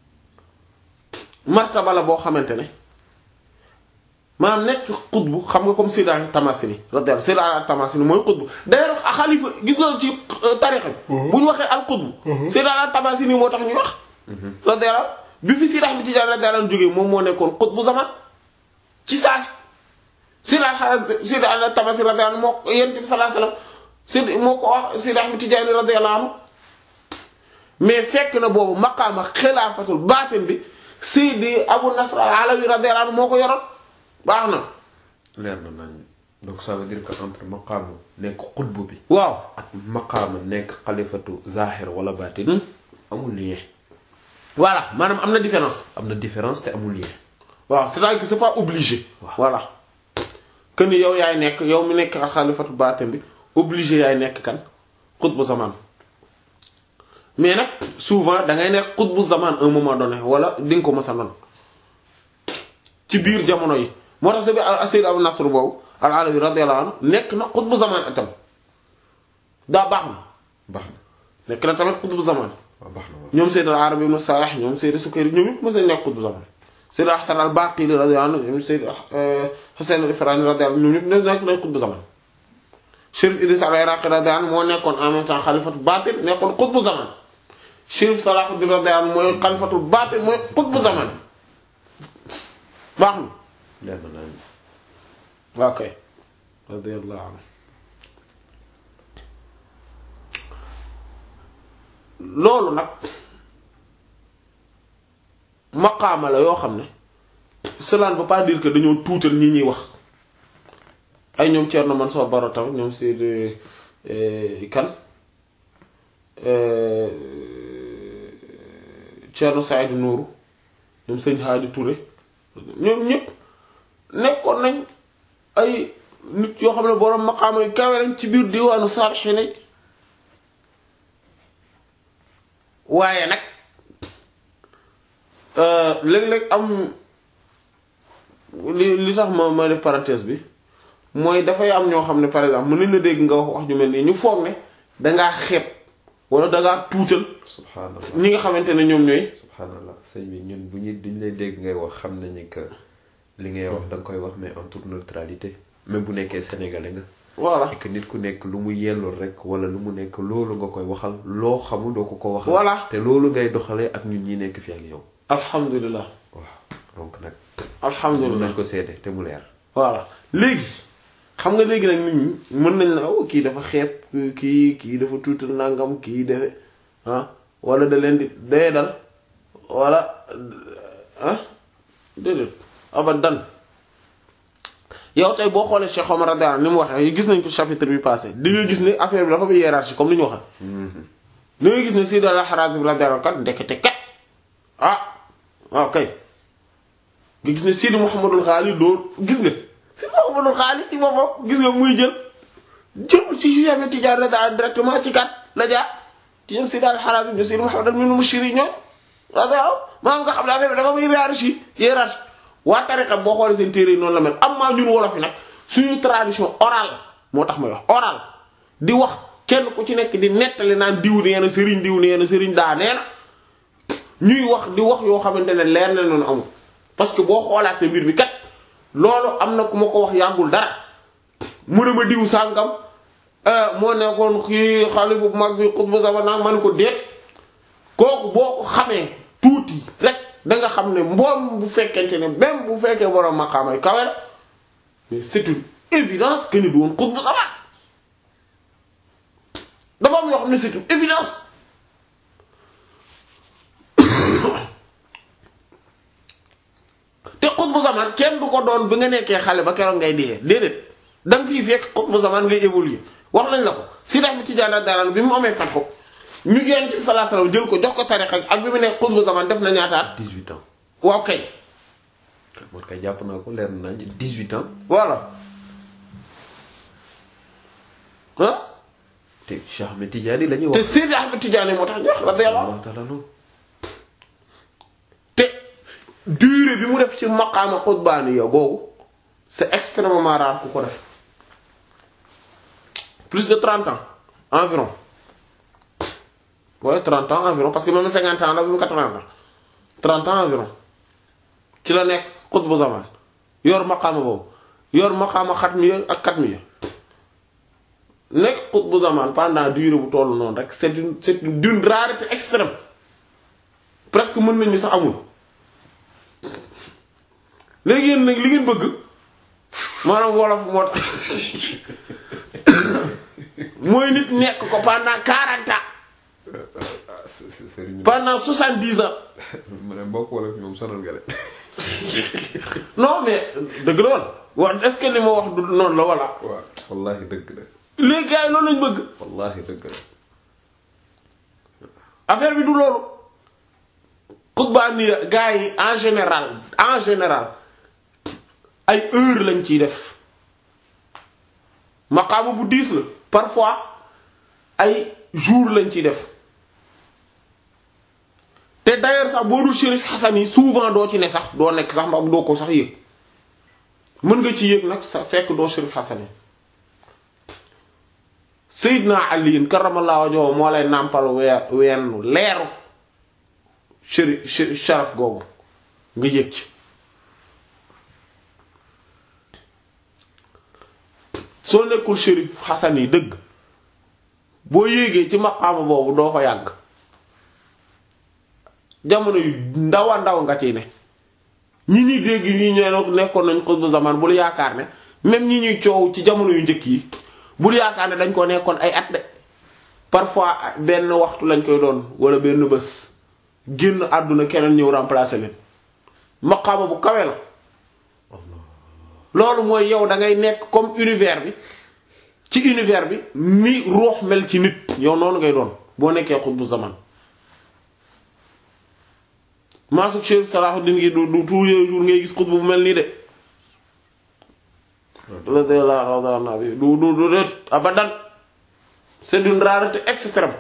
martaba la boo xamante ne maanaam nekk xutbu xam nga comme Seydina Tamasini radiyallahu Seydina Tamasini mooy xutbu d'ailleurs xalifa gis nga ci tarixa bi bu ñu waxee al xutbu Seydina Tamasini moo tax ñuy wax radiyallahu bi fi Seydi Ahmad Tijaan radiyallahu jógee moom moo nekkoon xutbu zaman ci saasi Seydina Seydina Tamasini radiyallahu moo ko Yonent bi sallallahu alayhi wasallam Seydi moo ko wax Seydi Ahmad Tijaan radiyallahu anhu mais fekk na boobu maqaama xilaafatul baatin bi Seydi Abu Nasr al-Alawi radiyallahu anhu moo ko yoroon baax na
leer na nañ donc ça veut dire que entre maqaama nekk xutbu bi
waaw
ak maqaama nekk xalifatu zahir wala baatin amul lien
voilà maanaam am na différence
am na différence te amul lien
waaw c'est-à-dire que c'est pas obligé
Waaw.
voilà que ni yow yaay nekk yow mi nekk xalifatu baatin bi obligé yaay nekk kan xutbu zaman mais nag souvent da ngay nekk xutbu zaman un moment donné wala di nga ko mës a noonu ci biir jamono yi moo tax sa Sayyid Abu Nasr boobu al-Alawi radiyallahu anhu nekk na xutbu zaman itam daa baax na
baax na
nekk na tamit xutbu zaman
waaw baax na waaw
ñoom Sayyid al-Arabi ibn Salih ñoom Sayyid Sukayri ñoom ñëpp mos a nekk xutbu zaman Sayyid Hasan al-Baqili radiyallahu anhu ñoom Sayyid Husayn al-Ifrani radiyallahu anhu ñoom ñëpp nekk nañ xutbu zaman Chérif Idriss al-Iraqi radiyallahu anhu moo nekkoon en même temps xalifatu baatin nekkoon xutbu zaman Chérif Salahuddin radiyallahu anhu mooy xalifatu baatin mooy xutbu zaman baax na
leer na naa
waaw kay radiyallahu anhu loolu nag maqaama la yoo xam ne cela ne veut pas dire que dañoo tuutal ñi ñuy wax ay ñoom Thierno Mansour Baro tamit ñoom Seydou kan Thierno Saïd Nourou ñoom sëñ Hadi Touré ñoom ñëpp nekkoon nañ ay nit yoo xam ne borom maqaama yu kawe lañ ci biir diwaanu saalixiina yi waaye nag léeg-léeg am li li tax ma ma def parenthèse bi mooy dafay am ñoo xam ne par exemple mën nañ la dégg nga wax wax ju mel nii ñu foog ne dangaa xeeb wala dangaa tuutal
subhanallah
ñi nga xamante ne ñoom ñooy
subhanallah sëñ bi ñun bu ñu duñ lay dégg ngay wax xam nañu que li ngay wax da nga koy wax mais en toute neutralité même bu nekkee sénégalais nga
voilà
et que nit ku nekk lu mu yellul rek wala lu mu nekk loolu nga koy waxal loo xamul doo ko ko waxal
Voilà.
te loolu ngay doxalee ak ñun ñi nekk fi ak yow
alhamdulilah
waaw donc nag mën
alhamdulilah
nañ ko seede te mu leer
voilà léegi xam nga léegi nag nit ñi mën nañ la oh kii dafa xeeb kii kii dafa tuutal nangam kii defe ah wala da leen di day dal wala ah déedéet abadan yow tey boo xoolee Cheikh Omar radiyallahu anhu ni mu waxee gis nañ ko chapitre bi passé di nga gis ne affaire bi dafa bi hiérarchie comme ni ñu waxee da ngay gis ne Seydi al-Harazim radiyallahu anhu kat ndekete kat ah waaw kay nga gis ne Seydi Mouhamadul Ghali loolu gis nga Seydi Mouhamadul Ghali ci boppam gis nga muy jël jël ci Cheikh Tidiane daal directement ci kat la jaar ci ñoom Seydi al-Harazim ñoom Seydi Mouhamad al-Min Mushiri ñoom radiyallahu maanaam nga xam ne affaire bi dafa muy hiérarchie hiérarchie waa tariqa boo xoolee seen téere yi noonu la mel am maa ñun wolof yi nag suñu tradition orale moo tax may wax orale di wax kenn ku ci nekk di nettali naan diw nee na sëriñ diw nee na sëriñ daa nee na ñuy wax di wax yoo xamante ne leer na noonu amul parce que boo xoolaatee mbir mi kat loolu am na ku ma ko wax yàggul dara mu ne ma diw sàngam moo nekkoon kii xalifu bu mag bi xutbu zaman nag man ko déet kooku boo ko xamee tuuti rek da nga xam ne mboom bu fekkente ne même bu fekkee borom maqaamay kawe la mais c'est une évidence que ni du woon xutbu zaman dafa am yoo xam ne c'est une évidence te xutbu zaman kenn du ko doon bi nga nekkee xale ba keroog ngay dee déedéet da nga fii fekk xutbu zaman ngay évoluer wax nañ la ko si dax bi Tijaan daran bi mu amee fat ko ñu Yonent bi sallallahu alayhi wasallam jël ko jox ko tariqa ak bi mu nekk xutbu zaman def na ñaataat
18 ans
waaw kay
man kay jàpp naa ko leer na nañ 18 ans
voilà ah
te Cheikh Ahmed Tidiane la ñuy
te
wax
Seydi Ahmed Tidiane moo tax ñu wax radiyallahu anhu
Allah taala non
te durée bi mu def ci maqaama xutbaani yow boobu c'est extrêmement rare ku ko def plus de 30 ans environ ouais 30 ans environ parce que même 50 ans la bi mu 80 ans 30 ans environ ci la nekk xutbu zaman yor maqaama boobu yor maqaama xatmiya ak katmiya nekk xutbu zaman pendant durée bu tollu noonu rek c'est une c'est une d'une rareté extrême presque mën nañu sax amul léegi yéen nag li ngeen bëgg maanaam wolof moo tax mooy nit nekk ko pendant 40 ans
ah sëriñ
pendant 70 ans
ma ne mbokk wala fi moom sonal nga de
non mais dëgg la woon wax est-ce que li ma wax du noonu la walla
waaw wallahi dëgg la
léegi gars yi loolu lañ bëgg
wallahi dëgg la
affaire bi du loolu xutbaani gars yi en général en général ay heure lañ ciy def maqaama bu diis la parfois ay jour lañ ciy def te d'ailleurs sax boo dul shérif xasan yi souvent doo ci ne sax doo nekk sax ma doo ko sax yëg mën nga ci yëg nag sa fekk doo shérif xasani Seydina Ali karamallahu wajhahu moo lay nàmpal weer weennu leeru shérif sharaf googu nga yëg ci soo nekkul shérif xasan yi dëgg boo yéegee ci maqaama boobu doo fa yàgg jamono yu ndaw a ndaw nga ci ne ñi ñuy dégg ñi ñoo nekkoon nañ xutbu zaman bul yaakaar ne même ñi ñuy coow ci jamono yu njëkk yi bul yaakaar ne dañ ko nekkoon ay at de parfois benn waxtu lañ koy doon wala benn bés génn àdduna keneen ñëw remplacer leen maqaama bu kawe la loolu mooy yow da ngay nekk comme univers bi ci univers bi ni ruux mel ci nit yow noonu ngay doon boo nekkee xutbu zaman maasuk Cheikh Salahuddin gi du du tous les jours ngay gis xutbu bu mel nii de radiyallahu anhu bi du du du de abadan c'est d'une rareté extrême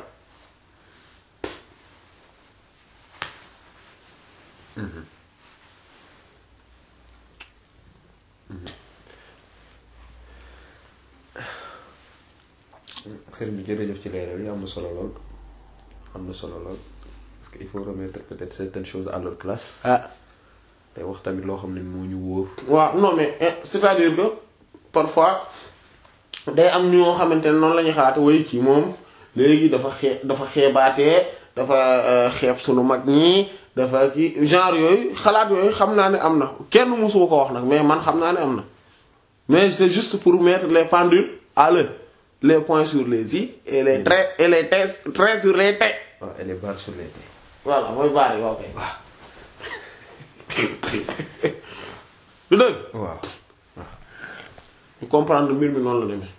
sëriñ bi jërëjëf ci leeral yi am na solo lool am na solo lool parce que il faut remettre peut-être certaines choses à leur place
ah
te wax tamit loo xam ne moo ñu wóor
waaw non mais c'est-à-dire que parfois day am ñoo xamante ne noonu la ñuy xalaat way ci moom léegi dafa xee dafa xeebaatee dafa xeeb sunu mag ñi dafa ki genre yooyu xalaat yooyu xam naa ne am na kenn mësuma ko wax nag mais man xam naa ne am na mais c'est juste pour mettre les pendules à l'heure les points sur les i et les traits et les traits traits sur les t
waaw elle est barre sur les têtes
voilà mooy baari waaw kay du dëgg
waaw
ñu comprendre mbir mi noonu la demee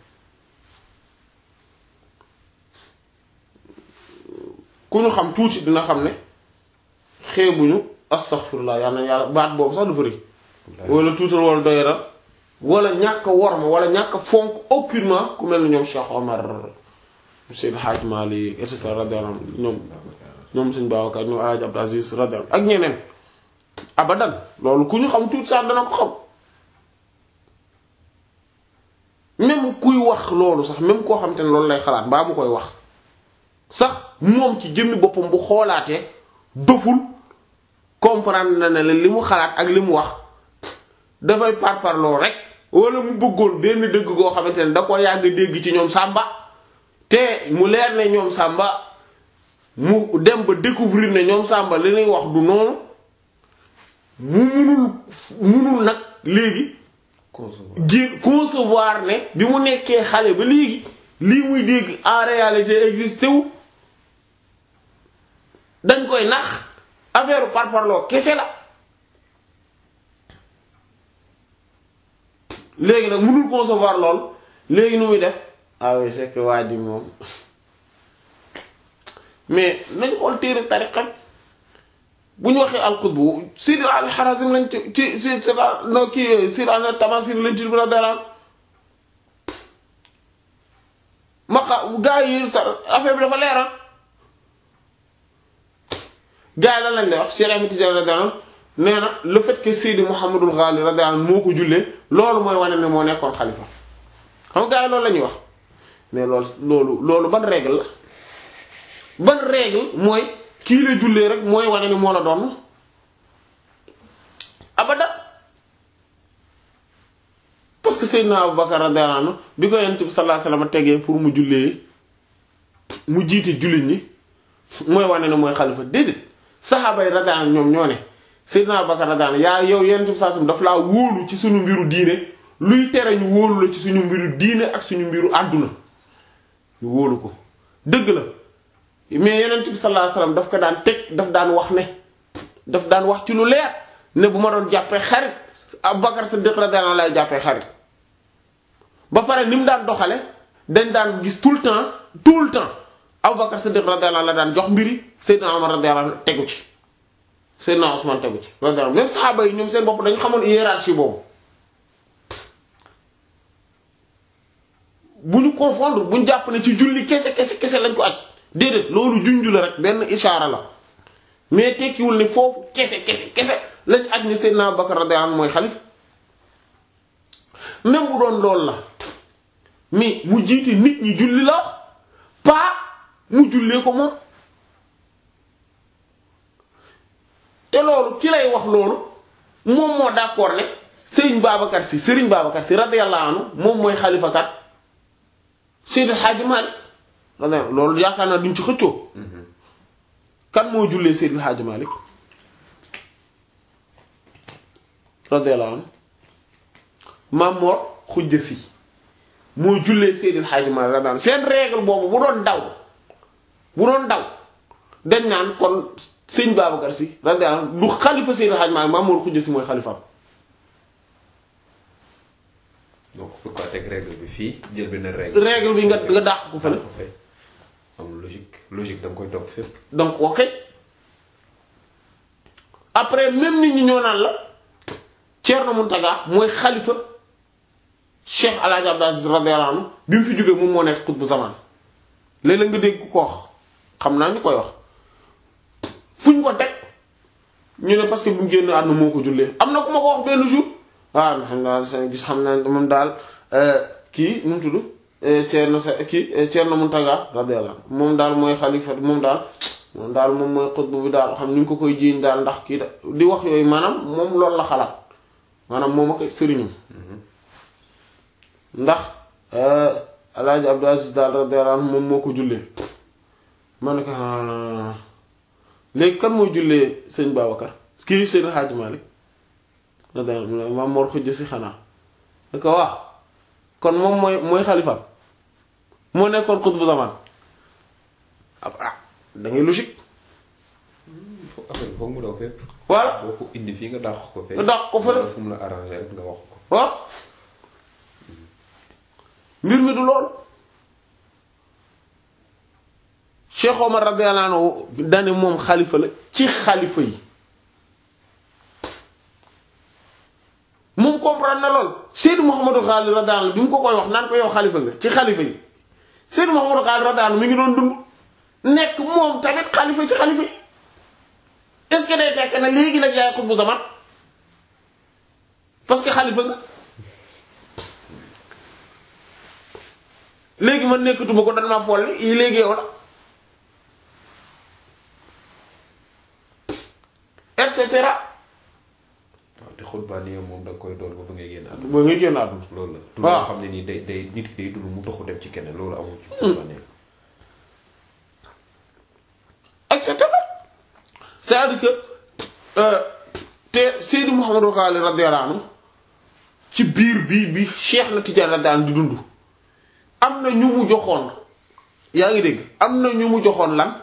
ku ñu xam tuuti dina xam ne xeebuñu astaghfirullah yàlla na yàlla baat boobu sax dafa rëy wala tuutal wala doyara wala ñàkk a worma wala ñàkk a fonk aucunement ku mel ni ñoom Cheikh Omar Seydi Hadj Malick et cetera radiyallahu anhu ñoom ñoom Sëñ Babacar ñoom Alaaji Abdou Aziz radiyallahu ak ñeneen abadan loolu ku ñu xam tuuti sax dana ko xam même kuy wax loolu sax même koo xam te ne loolu lay xalaat mbaa mu koy wax sax moom ci jëmmi boppam bu xoolaatee doful comprendre na ne li mu xalaat ak li mu wax dafay parparloo rek wala mu bëggoon benn dëgg goo xamante ne da ko yàgg dégg ci ñoom Samba te mu leer ne ñoom Samba mu dem ba découvrir ne ñoom Samba li ñuy wax du noonu mu munul munul nag léegi
concevoir
ji concevoir ne bi mu nekkee xale ba léegi lii muy dégg en réalité existé wu dañ koy nax affaire parparloo kese la léegi nag mënul concevoir lool léegi nu muy def ah oui c'est que waa ji moom mais nañ xool téere tariqa bu ñu waxee alxutbu Sidi al-Harazim lañ ci ci ci ci no kii Sidi al-Tamasir lañ ci la dalaan maqa gaa yi affaire bi dafa leeral gaa yi lan lañ lay wax Cheikh Ahmed Tidiane la dalaan nee na le fait que Sidi Mouhamadul Ghali radiyallahu anhu moo ko jullee loolu mooy wane ne moo nekkoon xalifa xam nga gaa yi loolu la ñuy wax mais loolu loolu loolu ban règle la ban règle mooy kii la jullee rek mooy wane ni moo la doon abada parce que Seydina Abubakar radiyallahu anhu bi ko Yonent bi sallallahu alayhi wasallam tegee pour mu jullee mu jiite jullit ñi mooy wane ne mooy xalifa déedéet saxaaba yi radiyallahu anhum ñoom ñoo ne Seydina Abubakar radiyallahu anhu yaa yow Yonent bi sallallahu alayhi wasallam daf laa wóolu ci suñu mbiru diine luy tere ñu wóolu la ci suñu mbiru diine ak suñu mbiru àdduna ñu wóolu ko dëgg la mais Yonent bi sallallahu alayhi wasallam daf ko daan teg daf daan wax ne daf daan wax ci lu leer ne bu ma doon jàppee xarit Abubakar Siddiq radiyallahu anhu lay jàppee xarit ba pare ni mu daan doxale dañ daan gis tout le temps tout le temps Abubakar Siddiq radiyallahu anhu la daan jox mbiri Seydina Omar radiyallahu anhu tegu ci Seydina Ousmane tegu ci radiyallahu anhu même saxaaba yi ñoom seen bopp dañu xamoon hiérarchie boobu bu ñu confondre bu ñu jàpp ne ci julli kese kese kese lañ ko aj déedéet loolu junju la rek benn ishaara la mais tekkiwul ne foofu kese kese kese lañ aj ne Seydina Abubakar radiyallahu anhu mooy xalif même bu doon loolu la mais mu jiite nit ñi julli la wax pas mu jullee ko moom te loolu ki lay wax loolu moom moo d'accord ne Serigne Babacar Sy Serigne Babacar Sy radiyallahu anhu moom mooy xalifa kat Seydi Hadji Malick radiyallahu loolu yaakaar naa duñ ci xëccoo kan moo jullee Seydi Hadji Malick radiyallahu anhu Maam Mor Khoudia Sy moo jullee Seydi Hadji Malick radiyallahu anhu seen règle boobu bu doon daw bu doon daw dañ naan kon sëñ Babacar Sy radiyallahu anhu du xalifa Seydi Hadji Malick Maam Mor Khoudia Sy mooy xalifaam
donc pourquoi teg règle bi fii jël benn règle.
règle bi nga nga dàq ko fële
am logique logique da nga koy topp fépp.
donc ok après même nit ñi ñoo naan la Thierno Mountaga mooy xalifa Cheikh El Hadj Abdou Aziz radiyallahu anhu bi mu fi jógee moom moo nekk xutbu zaman léeg-léeg nga dégg ku ko wax xam naa ñu koy wax fu ñu ko teg ñu ne parce que bu mu génn àdduna moo ko jullee am na ku ma ko wax benn jour ah xam naa gis xam naa moom daal kii nu mu tudd Thierno sa kii Thierno Mountaga radiyallahu anhu moom daal mooy xalifa moom daal moom daal moom mooy xutbu bi daal xam ni ñu ko koy jiiñ daal ndax kii da di wax yooyu maanaam moom loolu la xalaat maanaam moom ak sëriñam ndax alaaji Abdou Aziz daal radiyallahu anhu moom moo ko jullee ma ne ko léegi kan moo jullee sëñ Babacar kii sëñ Hadji Malick radiyallahu anhu Maam Mor Khoudia Sy xanaa da ko wax kon moom mooy mooy xalifaam moo nekkoon xutbu zaman ah da ngay logique
foog affaire foog mu daw fépp.
voilà
boo ko indi fii nga dàq ko fee.
nga dàq ko fële.
fu mu la arrangé rek nga wax ko.
waaw mbir mi du loolu Cheikh Omar radiyallahu anhu dane moom xalifa la ci xalifa yi moom comprendre na lool Seydou Mouhamadou Ghali radiyallahu anhu bi mu ko koy wax naan ko yow xalifa nga ci xalifa yi Seydou Mouhamadou Ghali radiyallahu anhu mi ngi doon dund nekk moom tamit xalifa ci xalifa yi est-ce que day tekk na léegi nag yaay xutbu zaman parce que xalifa nga léegi man nekkatuma ko dan ma folli yi léegi yow la et cetera
waaw te xutbaan yi moom da nga koy doon ba ba ngay génn àdduna.
ba ngay génn àdduna
loolu la. du
waaw
loo xam ne nii day day nit ki day dund mu toxu dem ci keneen loolu amul ci xutbaan yi.
et cetera c'est-à-dire que euh, te Seydou Mouhamadou Ghali radiyallahu anhu ci biir bii bi Cheikh na Tidiane radiyallahu anhu di dund am na ñu mu joxoon yaa ngi dégg am na ñu mu joxoon lan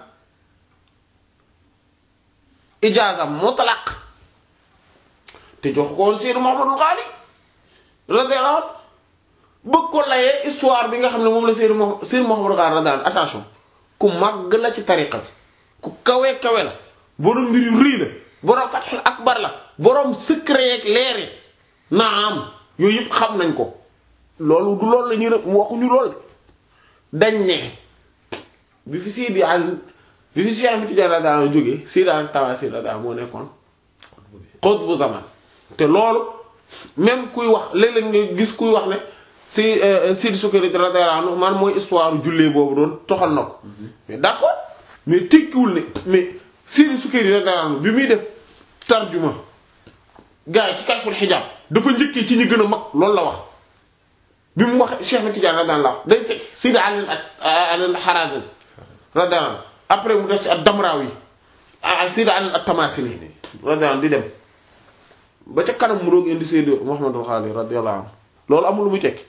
ijaazam mutlaq te jox ko woon Seydou Mouhamadou Ghali radiyallahu anhu bëgg ko layee histoire bi nga xam ne moom la Seydou Mouh Seydou Mouhamadou Ghali radiyallahu anhu attention ku màgg la ci tariqa bi ku kawe kawe la borom mbir yu rëy la borom fathul akbar la borom secret yeeg leer yi naam yooyu yëpp xam nañ ko loolu du loolu la ñuy rëbb waxuñu lool dañ ne bi fi Seydi Al bi fi Cheikh Tidiane radiyallahu anhu jógee Seydi Al Tawasi radiyallahu moo nekkoon xutbu zaman te loolu même kuy wax léeg-léeg nga gis kuy wax ne si Seydi Sukayri radiyallahu anhu man mooy histoire jullee boobu doon toxal na ko mais d'accord mais tekkiwul ne mais Seydi Sukayri radiyallahu anhu bi muy def tarjuma gars yi ci Kashful Hijab dafa njëkkee ci ñi gën a mag loolu la wax bi mu wax Cheikh na Tidiane radiyallahu anhu day fekk Seydi Ali al Harazim radiyallahu anhu après mu def ci ak Damrawi ak Seydi Ali at-Tamasini radiyallahu anhu di dem ba ca kanam mu doog indi Seydi Mouhamadou Ghali radiyallahu anhu loolu amul lu muy tekki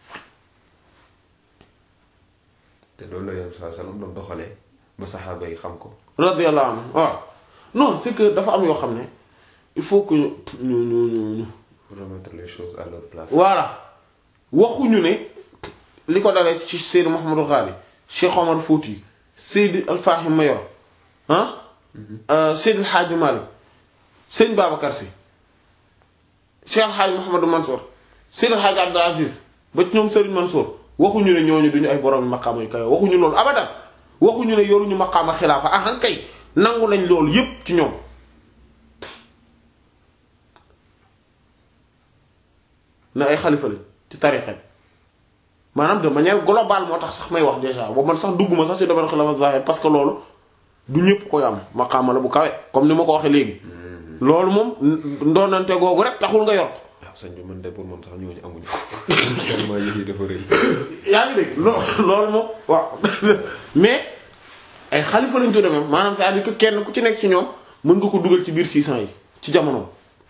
te loolu la yoon saa salaam doon doxalee ba saxaaba yi xam ko.
radiyallahu anhu waaw non c'est que dafa am yoo xam ne il faut que ñu ñu ñu ñu ñu
remettre les choses à leur place.
voilà waxuñu ne li ko dalee ci Seydi Mouhamadou Ghali Cheikh Omar Fouti Seydi Al Fahim Mayor ah Seydi El Hadji Malick Sëñ Babacar Sy Cheikh El Hadji Mouhamadou Mansour Seydi El Hadji Abdou Aziz ba ci ñoom Serigne Mansour waxuñu ne ñooñu duñu ay borom maqaama yu kawe waxuñu loolu abadan waxuñu ne yoruñu maqaama xilaafa ah kay nangu nañ loolu yépp ci ñoom ne ay xalifa lañ ci tariqa bi maanaam de manière globale moo tax sax may wax déjà boobu man sax dugguma sax ci domaine xilafa zahir parce que loolu du ñëpp koy am maqaama la bu kawe comme ni ma ko waxee léegi loolu moom ndoonante googu rek taxul nga yor ko
waaw sëñ bi man de pour man sax ñooñu amuñu ko tellement yëf yi dafa rëy
yaa ngi dégg loo loolu moom waaw mais ay xalifa lañ tudde même maanaam c'est-à-dire que kenn ku ci nekk ci ñoom mën nga ko dugal ci biir 600 yi ci jamonoom.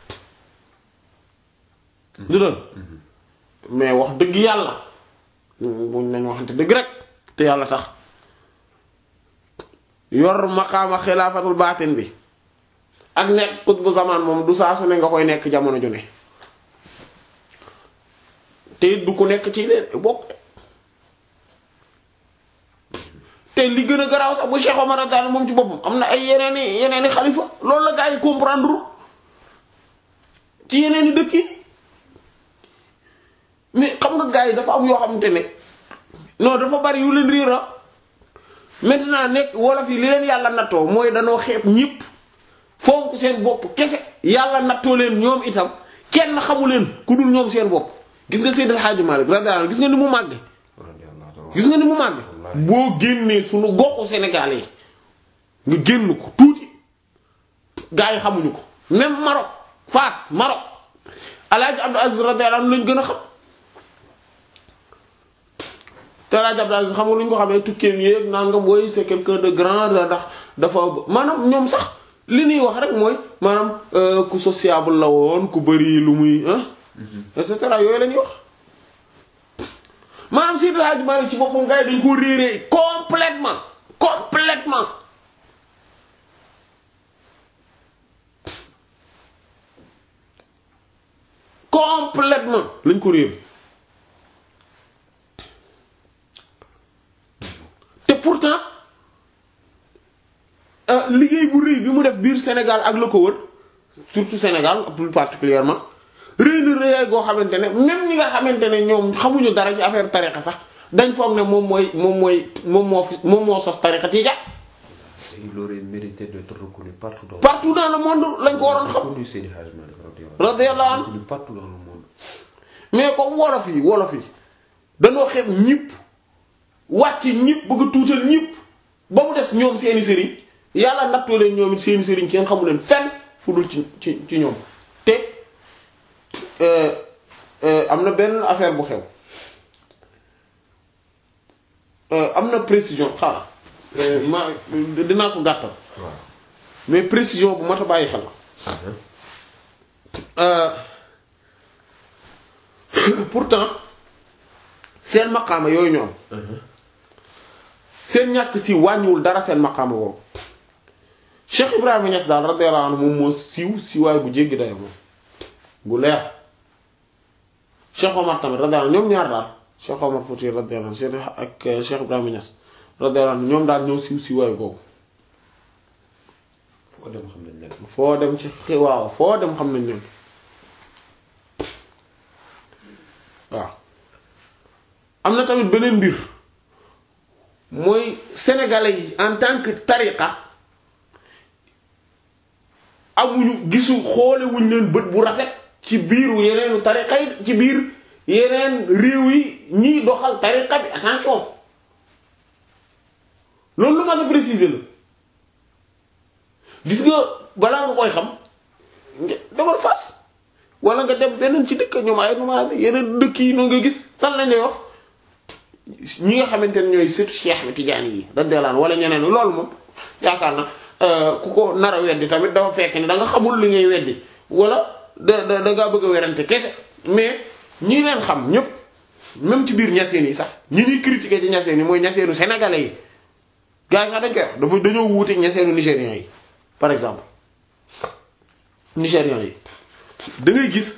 du doon mais wax dëgg yàlla buñ nañ waxante dëgg rek te yàlla tax yor maqaama xilaafatul baatin bi ak nekk qutbu zaman moom du saa su ne nga koy nekk jamono ju ne te it du ko nekk ci leen bokk te li gën a garaaw sax bu Cheikh Omar daal moom ci boppam am na ay yeneeni yeneeni xalifa loolu la gaa yi comprendre ci yeneeni dëkk yi mais xam nga gaa yi dafa am yoo xamante ne non dafa bari yu leen riira maintenant nekk wolof yi li leen yàlla nattoo mooy danoo xeeb ñépp fonk seen bopp kese yàlla nattoo leen ñoom itam kenn xamu leen ku dul ñoom seen bopp gis nga Seydil Hadji Malick radiyallahu anhu gis nga ni mu màgge gis nga ni mu màgge boo génnee suñu goxu Sénégal yi nga génn ko tuuti gaa yi xamuñu ko même Maroc Fass Maroc Alaaji Abdou Aziz radiyallahu anhu lañ gën a xam te Alaaji Abdou Aziz xam nga lu ñu ko xamee tukkeem yéeg naa nga booy c'est quelqu'un de grand ndax dafa maanaam ñoom sax li ñuy wax rek mooy maanaam ku sociable la woon ku bari lu muy et cetera yooyu la ñuy wax maanaam Seydi Hadji Malick ci boppam gars yi dañ ko réeree complètement complètement complètement lañ ko réer te pourtant liggéey bu rëy bi mu def biir Sénégal ak la ko wër surtout Sénégal plus particulièrement rëy na rëyaay goo xamante ne même ñi nga xamante ne ñoom xamuñu dara ci affaire tariqa sax dañ foog ne moom mooy moom mooy moom moo fi moom moo sos tariqa ci ja
il aurait mérité d'être reconnu partout dans
partout dans le monde lañ ko waroon xam
reconnu Seydi Hadji Malick
radiyallahu anhu
reconnu partout dans le monde
mais comme wolof yi wolof yi dañoo xeeb ñëpp wàcc ñëpp bëgg a tuutal ñëpp ba mu des ñoom seeni sëriñ yàlla nattoo leen ñoom it seeni sëriñ kenn xamu leen fenn fu dul ci ci ci ñoom te am na benn affaire bu xew am na précision xaaral ma dinaa ko gàttal
waaw
mais précision bu mat a bàyyi xel pourtant seen maqaama yooyu ñoom seen ñàkk si wàññiwul dara seen maqaama woowu Cheikh Ibrahima Niass daal radiyallahu anhu moom moo siiw siiwaay bu jéggi dayo moom bu leer Cheikh Omar tamit radiyallahu anhu ñoom ñaar daal Cheikh Omar Fouti radiyallahu anhu ak Cheikh Ibrahima Niass radiyallahu anhu ñoom daal ñoo siiw siiwaay boobu
foo dem xam nañ leen
foo dem ci waaw foo dem xam nañ leen waaw am na tamit beneen mbir mooy sénégalais yi en tant que tariqa amuñu gisu xoolewuñ leen bët bu rafet ci biiru yeneenu tariqa yi ci biir yeneen réew yi ñiy doxal tariqa bi attention loolu lu ma la préciser la gis nga balaa nga koy xam nga demal Fass wala nga dem beneen ci dëkk ñoom ay numaa yeneen dëkk yi noonu nga gis tan lañ lay wax ñi nga xamante ne ñooy surtout Cheikh bi Tidiane yi radiyallahu anhu wala ñeneen loolu moom yaakaar na ku ko nar a weddi tamit dafa fekk ni da nga xamul li ngay weddi wala da da da ngaa bëgg a werante kese mais ñi leen xam ñëpp même ci biir ñaseen yi sax ñi ñuy critiquer ci ñaseen yi mooy ñaseenu sénégalais yi gars yi sax dañ koy wax dafa dañoo wuute ñaseenu nigériens yi par exemple nigérians yi da ngay gis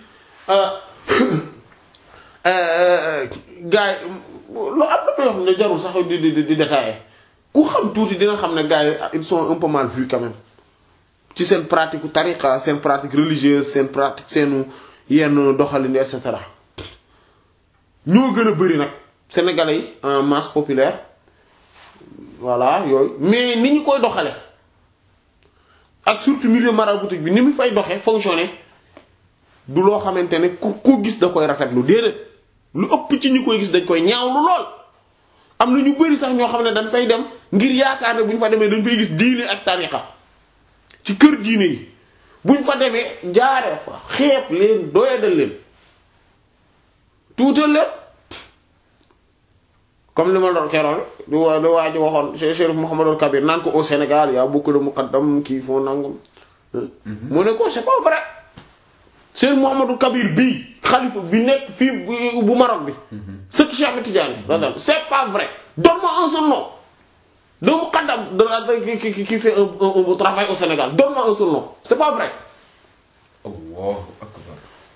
gars yi lu am na yoo xam ne jarul sax di di di détailler ku xam tuuti dina xam ne gars yi ils sont un peu mal vus quand même ci seen pratique tariqa seen pratique religieuse seen pratique seenu yenn doxalin et cetera ñoo gën a bari nag sénégalais yi en masse populaire voilà yooyu mais ni ñu koy doxale ak surtout milieu maraboutique bi ni mu fay doxe fonctionner du loo xamante ne ku ko gis da koy rafetlu déedéet lu ëpp ci ñu koy gis dañ koy ñaawlu lool am na ñu bari sax ñoo xam ne dañ fay dem ngir yaakaar ne bu ñu fa demee dañ fay gis diine ak tariqa ci kër diine yi buñ fa demee jaaree fa xeeb leen doyadal leen tuutal leen comme li ma doon keroon du waa du waa ji waxoon Cheikh Mouhamadou Kabir naan ko au Sénégal y a beaucoup de muqaddam qui font nangam. mu ne ko c'est pas vrai. Cheikh Mouhamadou Kabir bii xalifa bi nekk fii bu Maroc bi. sëtu Cheikh Ahmed Tidiane. c'est pas vrai donne-moi un seul nom. de muqaddam de la qui qui qui fait un un un travail au Sénégal donne-moi un seul nom c'est pas vrai.
Allahu akbar.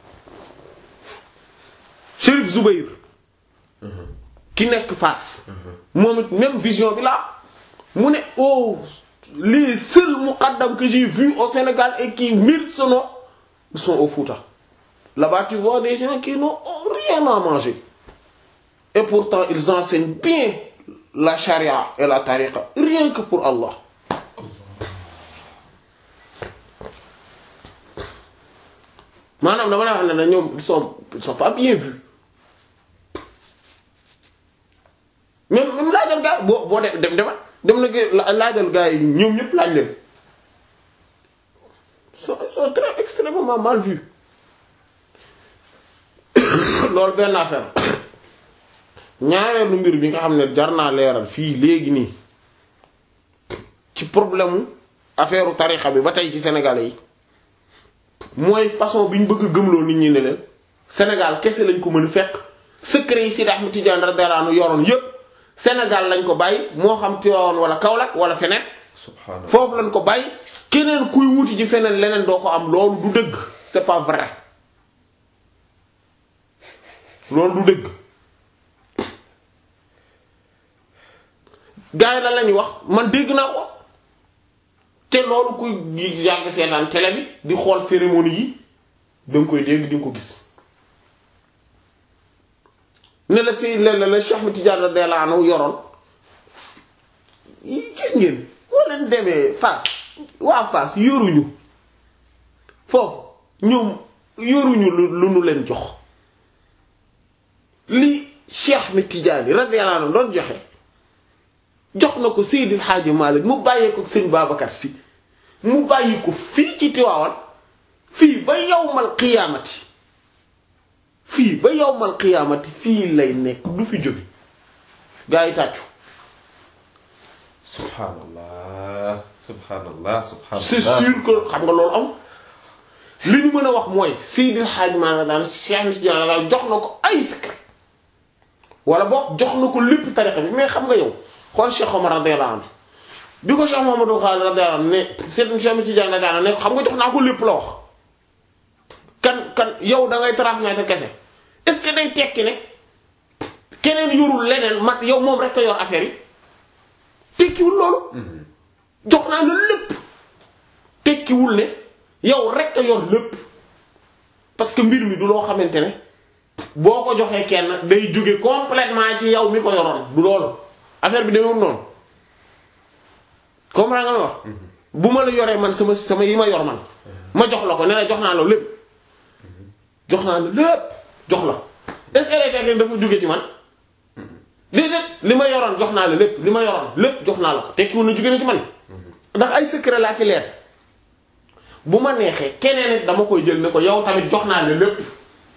Chérif Zoubair. ki nekk Fass. moom it même vision bi là mu ne oh les seuls muqaddam que j'ai vu au Sénégal et qui méritent ce nom ils sont au Fouta. Là-bas tu vois des gens qui n'ont rien à manger et pourtant ils enseignent bien la charia et la tariqa rien que pour Allah. maanaam dama la wax ne ne ñoom ils sont ils sont pas bien vus. même même laajal gaa boo boo dem dem demal dem na laajal gaa yi ñoom ñëpp laaj leen sont sont très extrêmement mal vus loolu benn affaire ñaareelu mbir bi nga xam ne jar naa leeral fii léegi nii ci problème mu affaire tarixa bi ba tey ci Sénégalais yi mooy façon bi ñu bëgg a gëmloo nit ñi ne leen Sénégal kese lañ ko mën a fekk secret yi Sidi Ahmed Tidiane radiyallahu anhu yoroon yépp Sénégal lañ ko bàyyi moo xam Tivaouane wala Kaolack wala feneen.
subhanallah
foofu lañ ko bàyyi keneen kuy wuti ji feneen leneen doo ko am loolu du dëgg c'est pas vrai loolu du dëgg. gars yi la lañuy wax man dégg naa ko te loolu kuy yàgg seetaan télé bi di xool cérémonie yi danga koy dégg di nga ko gis. ne la si la la la Cheikh Ahmed Tidiane radiyallahu anhu yoroon gis ngeen boo leen demee Fass waa Fass yoruñu foofu ñoom yoruñu lu lu nu leen jox li Cheikh Ahmed Tidiane radiyallahu anhu doon joxe jox na ko Seydil Hadji Malick mu bàyyee ko sëñ Babacar Sy mu bàyyi ko fii ci Tiwaawan fii ba yawmal qiyaamati fii ba yawmal qiyaamati fii lay nekk du fi jóge gaa yi tàccu
subhanallah subhanallah subhanallah
c'est sûr que xam nga loolu am li ñu mën a wax mooy Seydil Hadji Malick daan Cheikh Tidiane daan jox na ko ay secret wala boog jox na ko lépp tariqa bi mais xam nga yow xool Cheikh Omar radiyallahu anhu bi ko Cheikh Mouhamadou Khalid radiyallahu anhu ne Seydil Cheikh Tidiane radiyallahu anhu ne xam nga jox naa ko lépp la wax kan kan yow da ngay transmettre kese est-ce que day tekki ne keneen yorul leneen mat yow moom rek a yor affaire yi tekkiwul loolu. jox naa la lépp tekkiwul ne yow rek a yor lépp parce que mbir mi du loo xamante ne boo ko joxee kenn day jóge complètement ci yow mi ko yoroon du loolu affaire bi demewul noonu comprendre nga ma wax. bu ma la yoree man sama sama yi ma yor man ma jox la ko ne la jox naa la lépp. jox naa la lépp jox la est-ce que day dafa jóge ci man déedéet li ma yoroon jox naa la lépp li ma yoroon lépp jox naa la ko tekkiwul na jóge na ci man ndax ay secret laa fi leer bu ma neexee keneen it dama koy jël ne ko yow tamit jox naa la lépp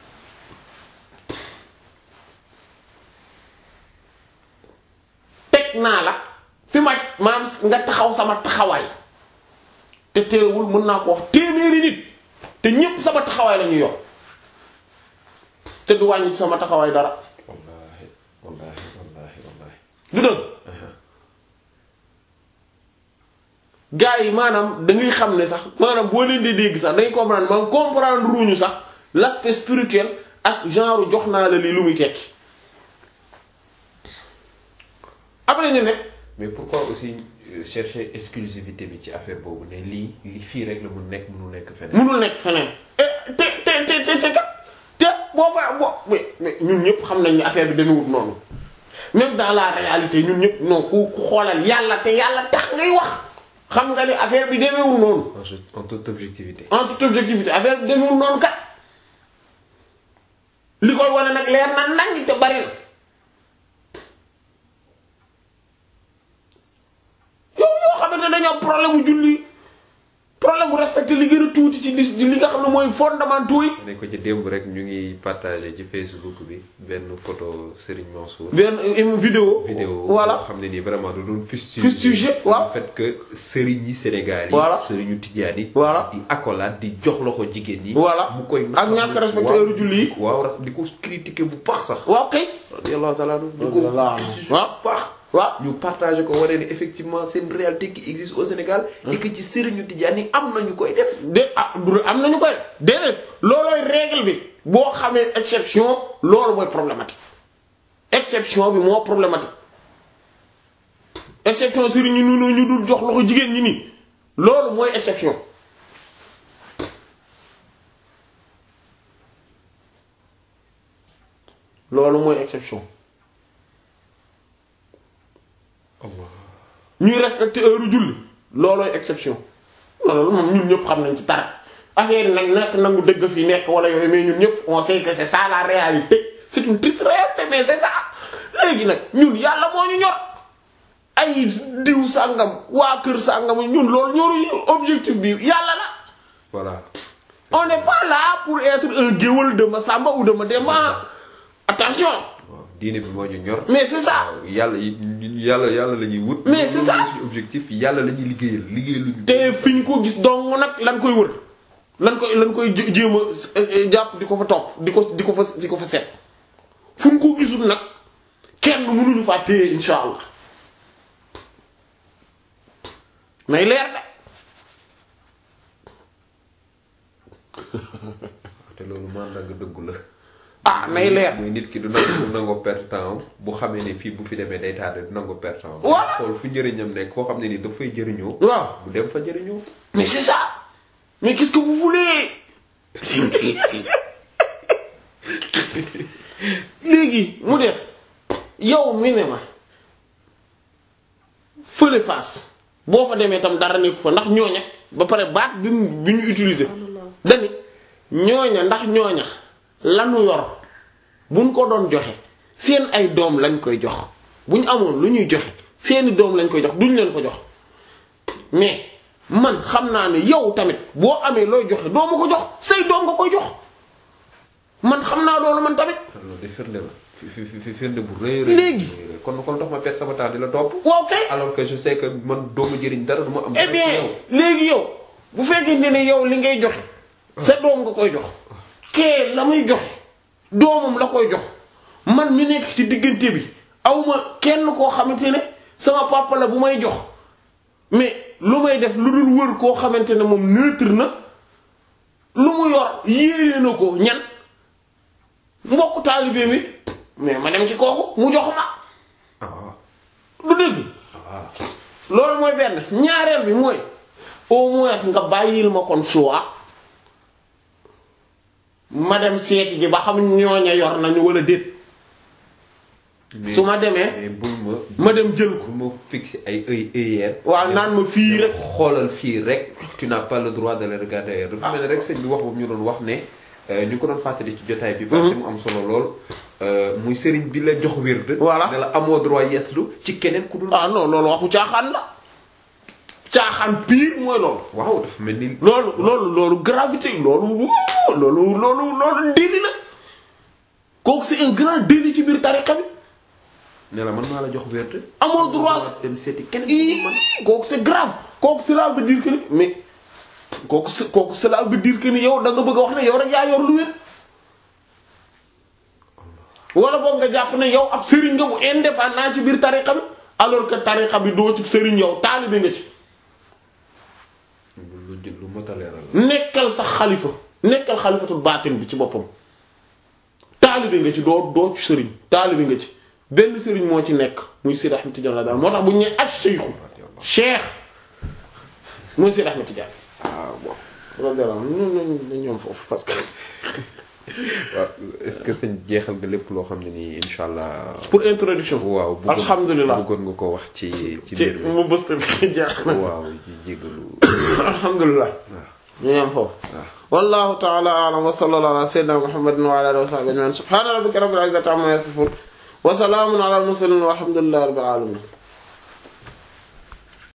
teg naa la fi ma maam nga taxaw sama taxawaay te teewul mën naa ko wax téeméeri nit te ñépp sama taxawaay la ñu yor te du wàññi sama taxawaay dara.
wallahi wallahi wallahi wallahi
du dëgg. gars yi maanaam da ngay xam ne sax maanaam boo leen di dégg sax dañ comprendre maanaam comprendre ruuñu sax l'aspect spirituel ak genre jox naa la lii lu muy tekki. après ñu ne.
mais pourquoi aussi chercher exclusivité bi ci affaire boobu ne lii li fii rek la mu nekk mënu nekk feneen.
mënul nekk feneen. te te te te te te boobaa bo mais ñun ñëpp xam nañ ne affaire bi demewut noonu même dans la réalité ñun ñëpp non ku ku xoolal yàlla te yàlla tax ngay wax xam nga ni affaire bi demewul noonu.
en toute objectivité.
en toute objectivité affaire bi demewul noonu kat li koy wane nag leer na nañ te bari na yow yoo xamante ne dañoo am problème mu julli problème bu respecté li gën a tuuti ci lis li nga xam ne mooy fondamentaux yi
ne ko ci démb rek ñu ngi partagé ci Facebook bi benn photo Serigne Mansour.
benn une vidéo
vidéo
voilà
boo xam ne nii vraiment du doon fustiger
Fustiger, waaw.
le fait que Serigne yi Sénégal yi.
Voilà.
Serigne Tidiane yi.
Voilà.
di accolade di jox loxo jigéen yi.
Voilà.
mu koy
Ak ñàkk a respecté heure julli yi.
waaw ra- di ko critiquer bu baax sax.
waaw kay
radiyallahu ta'ala anhu di ko
Radiyallahu anhu.
critiquer
waaw.
bu baax.
waaw
ñu partagé ko wane ne effectivement c'est une réalité qui existe au Sénégal. et que ci Serigne Tidiane yi am na ñu koy def.
de ah du am nañu koy déedéet loolooy règle bi boo xamee exception loolu mooy problématique exception bi moo problématique exception sëriñ ñu nu ñu dul jox loxo jigéen ñi nii loolu mooy exception loolu mooy exception ñuy respecter heure julli loolooy exception loolu moom ñun ñëpp xam nañ ci dara affaire yi nag nekk nangu dëgg fi nekk wala yooyu mais ñun ñëpp on sait que c'est ça la réalité c'est une triste réalité mais c'est ça léegi nag ñun yàlla moo ñu ñor ay diw sàngam waa kër sàngam ñun loolu ñoruñu objectif bi yàlla la
voilà.
on n'est pas là pour être un géwël de Massamba ou de Mademba attention
waaw diine bi moo ñu ñor.
mais c'est ça
waaw yàlla yi ñun yàlla yàlla la ñuy wut.
Mais c'est
loolu
ça.
mooy suñu objectif yàlla la ñuy liggéeyal liggéeyal lu ñu.
te fi ñu ko gis dong nag lan koy wër lan koy lan koy jé- jéem a jàpp di ko fa topp di ko di ko fa di ko fa seet fu ñu ko gisul nag kenn mënuñu faa téye insha allah may leer de
te loolu mandarga dëggu la.
ah nay leer
mooy nit ki du nangu du nangoo perte temps bu xamee ne fii bu fi demee day tardé du nangoo perte temps.
Voilà.
xool fu njëriñam nekk koo xam ne ni daf fay jëriñoo.
waaw
bu dem fa jëriñoo.
mais c'est ça mais qu'est-ce que vous voulez léegi mu des yow mi ne ma fële face boo fa demee tam dara nekku fa ndax ñooña ba pare baat bi mu bi ñu utiliser dani ñooña ndax ñooña lanu yor buñ ko doon joxe seen ay doom lañ koy jox bu ñu amoon lu ñuy joxe seeni doom lañ koy jox duñ leen ko jox mais man xam naa ne yow tamit boo amee looy joxe doo ma ko jox say doom nga koy jox man xam naa loolu man tamit
loolu de firnde la fi fi fi firnde bu rëy rëy.
Léegi.
rëy. kon kon dox ma perte sama temps di la topp.
waaw kay
alors que je sais que man doomu jëriñ dara du ma am.
eh
dara ci
bien
yow.
léegi yow bu fekkee ne yow li ngay joxe sa doom nga koy jox kee la muy joxe doomam la koy jox man mi nekk ci diggante bi awma kenn koo xamante ne sama papa la bu may jox mais lu may def lu dul wër koo xamante ne moom neutre na lu mu yor yéene na ko ñan mbokk taalibe mi mais ma dem ci kooku mu jox ma
ah
du dëgg
ah
loolu mooy benn ñaareel bi mooy au moins nga bàyyil ma kon choix ma dem seeti ji ba xam ñooña yor nañu wala déet
mais-
su ma demee
mais bul ma.
ma dem jël ko
bul ma fixer ay œil œillère.
waaw naan ma fii rek
xoolal fii rek tu n'as pas le droit de le regarder ailleurs dafa mel ne rek sëñ bi wax boobu ñu doon wax ne euh, ñu ko doon fàttali ci jotaay bi. parce que mu am solo lool. euh, muy sëriñ bi la jox wérd.
Voilà.
ne la amoo droit yeeslu ci keneen ku dul.
ah non loolu waxu caaxaan la caaxaan pire mooy loolu
waaw dafa mel ni.
loolu loolu loolu gravité loolu wuu, loolu loolu loolu délit la kooku c'est un grand délit ci biir tariqa bi
ne la man maa la jox wérd.
amoo droit
dem seeti keneen ku dul man.
Ii, kooku c'est grave kooku cela veut dire que ni mais kooku c'est- kooku cela veut dire que ni yow da nga bëgg a wax ne yow rek yaa yor lu wér wala boog nga jàpp ne yow ab sëriñ nga bu indépendant ci biir tariqa bi alors que tariqa bi doo ci sëriñ yow taalibe nga ci
lu lu lu mot a leeral la.
nekkal sax xalifa nekkal xalifatul baatin bi ci boppam taalibe nga ci doo doo ci sëriñ taalibe nga ci benn sëriñ moo ci nekk muy Sidi Ahmed Tidiane daal moo tax bu ñu nee as cheikhu cheikh muy Sidi Ahmed Tidiane ah bon radiyallahu anhu ñoom ñoom ñoom foofu parce que
waaw est-ce que sëñ jeexal nga lépp loo xam ne nii incha allah.
pour introduction
waaw bëggoon
alhamdulilah
bëggoon nga ko wax ci ci
ci
mbir mi.
mu bësta bi jeex na
waaw ñu jégalu.
alhamdulilah ñu yem foofu wallahu ta'ala a'lam wa sallallahu ala sayyidina muhammadin wa ala alihi wa sahbihi ajma'in subhana rabbika rabbil izzati amma yasifun wa salamun ala al mursalin walhamdulillahi rabbil alamin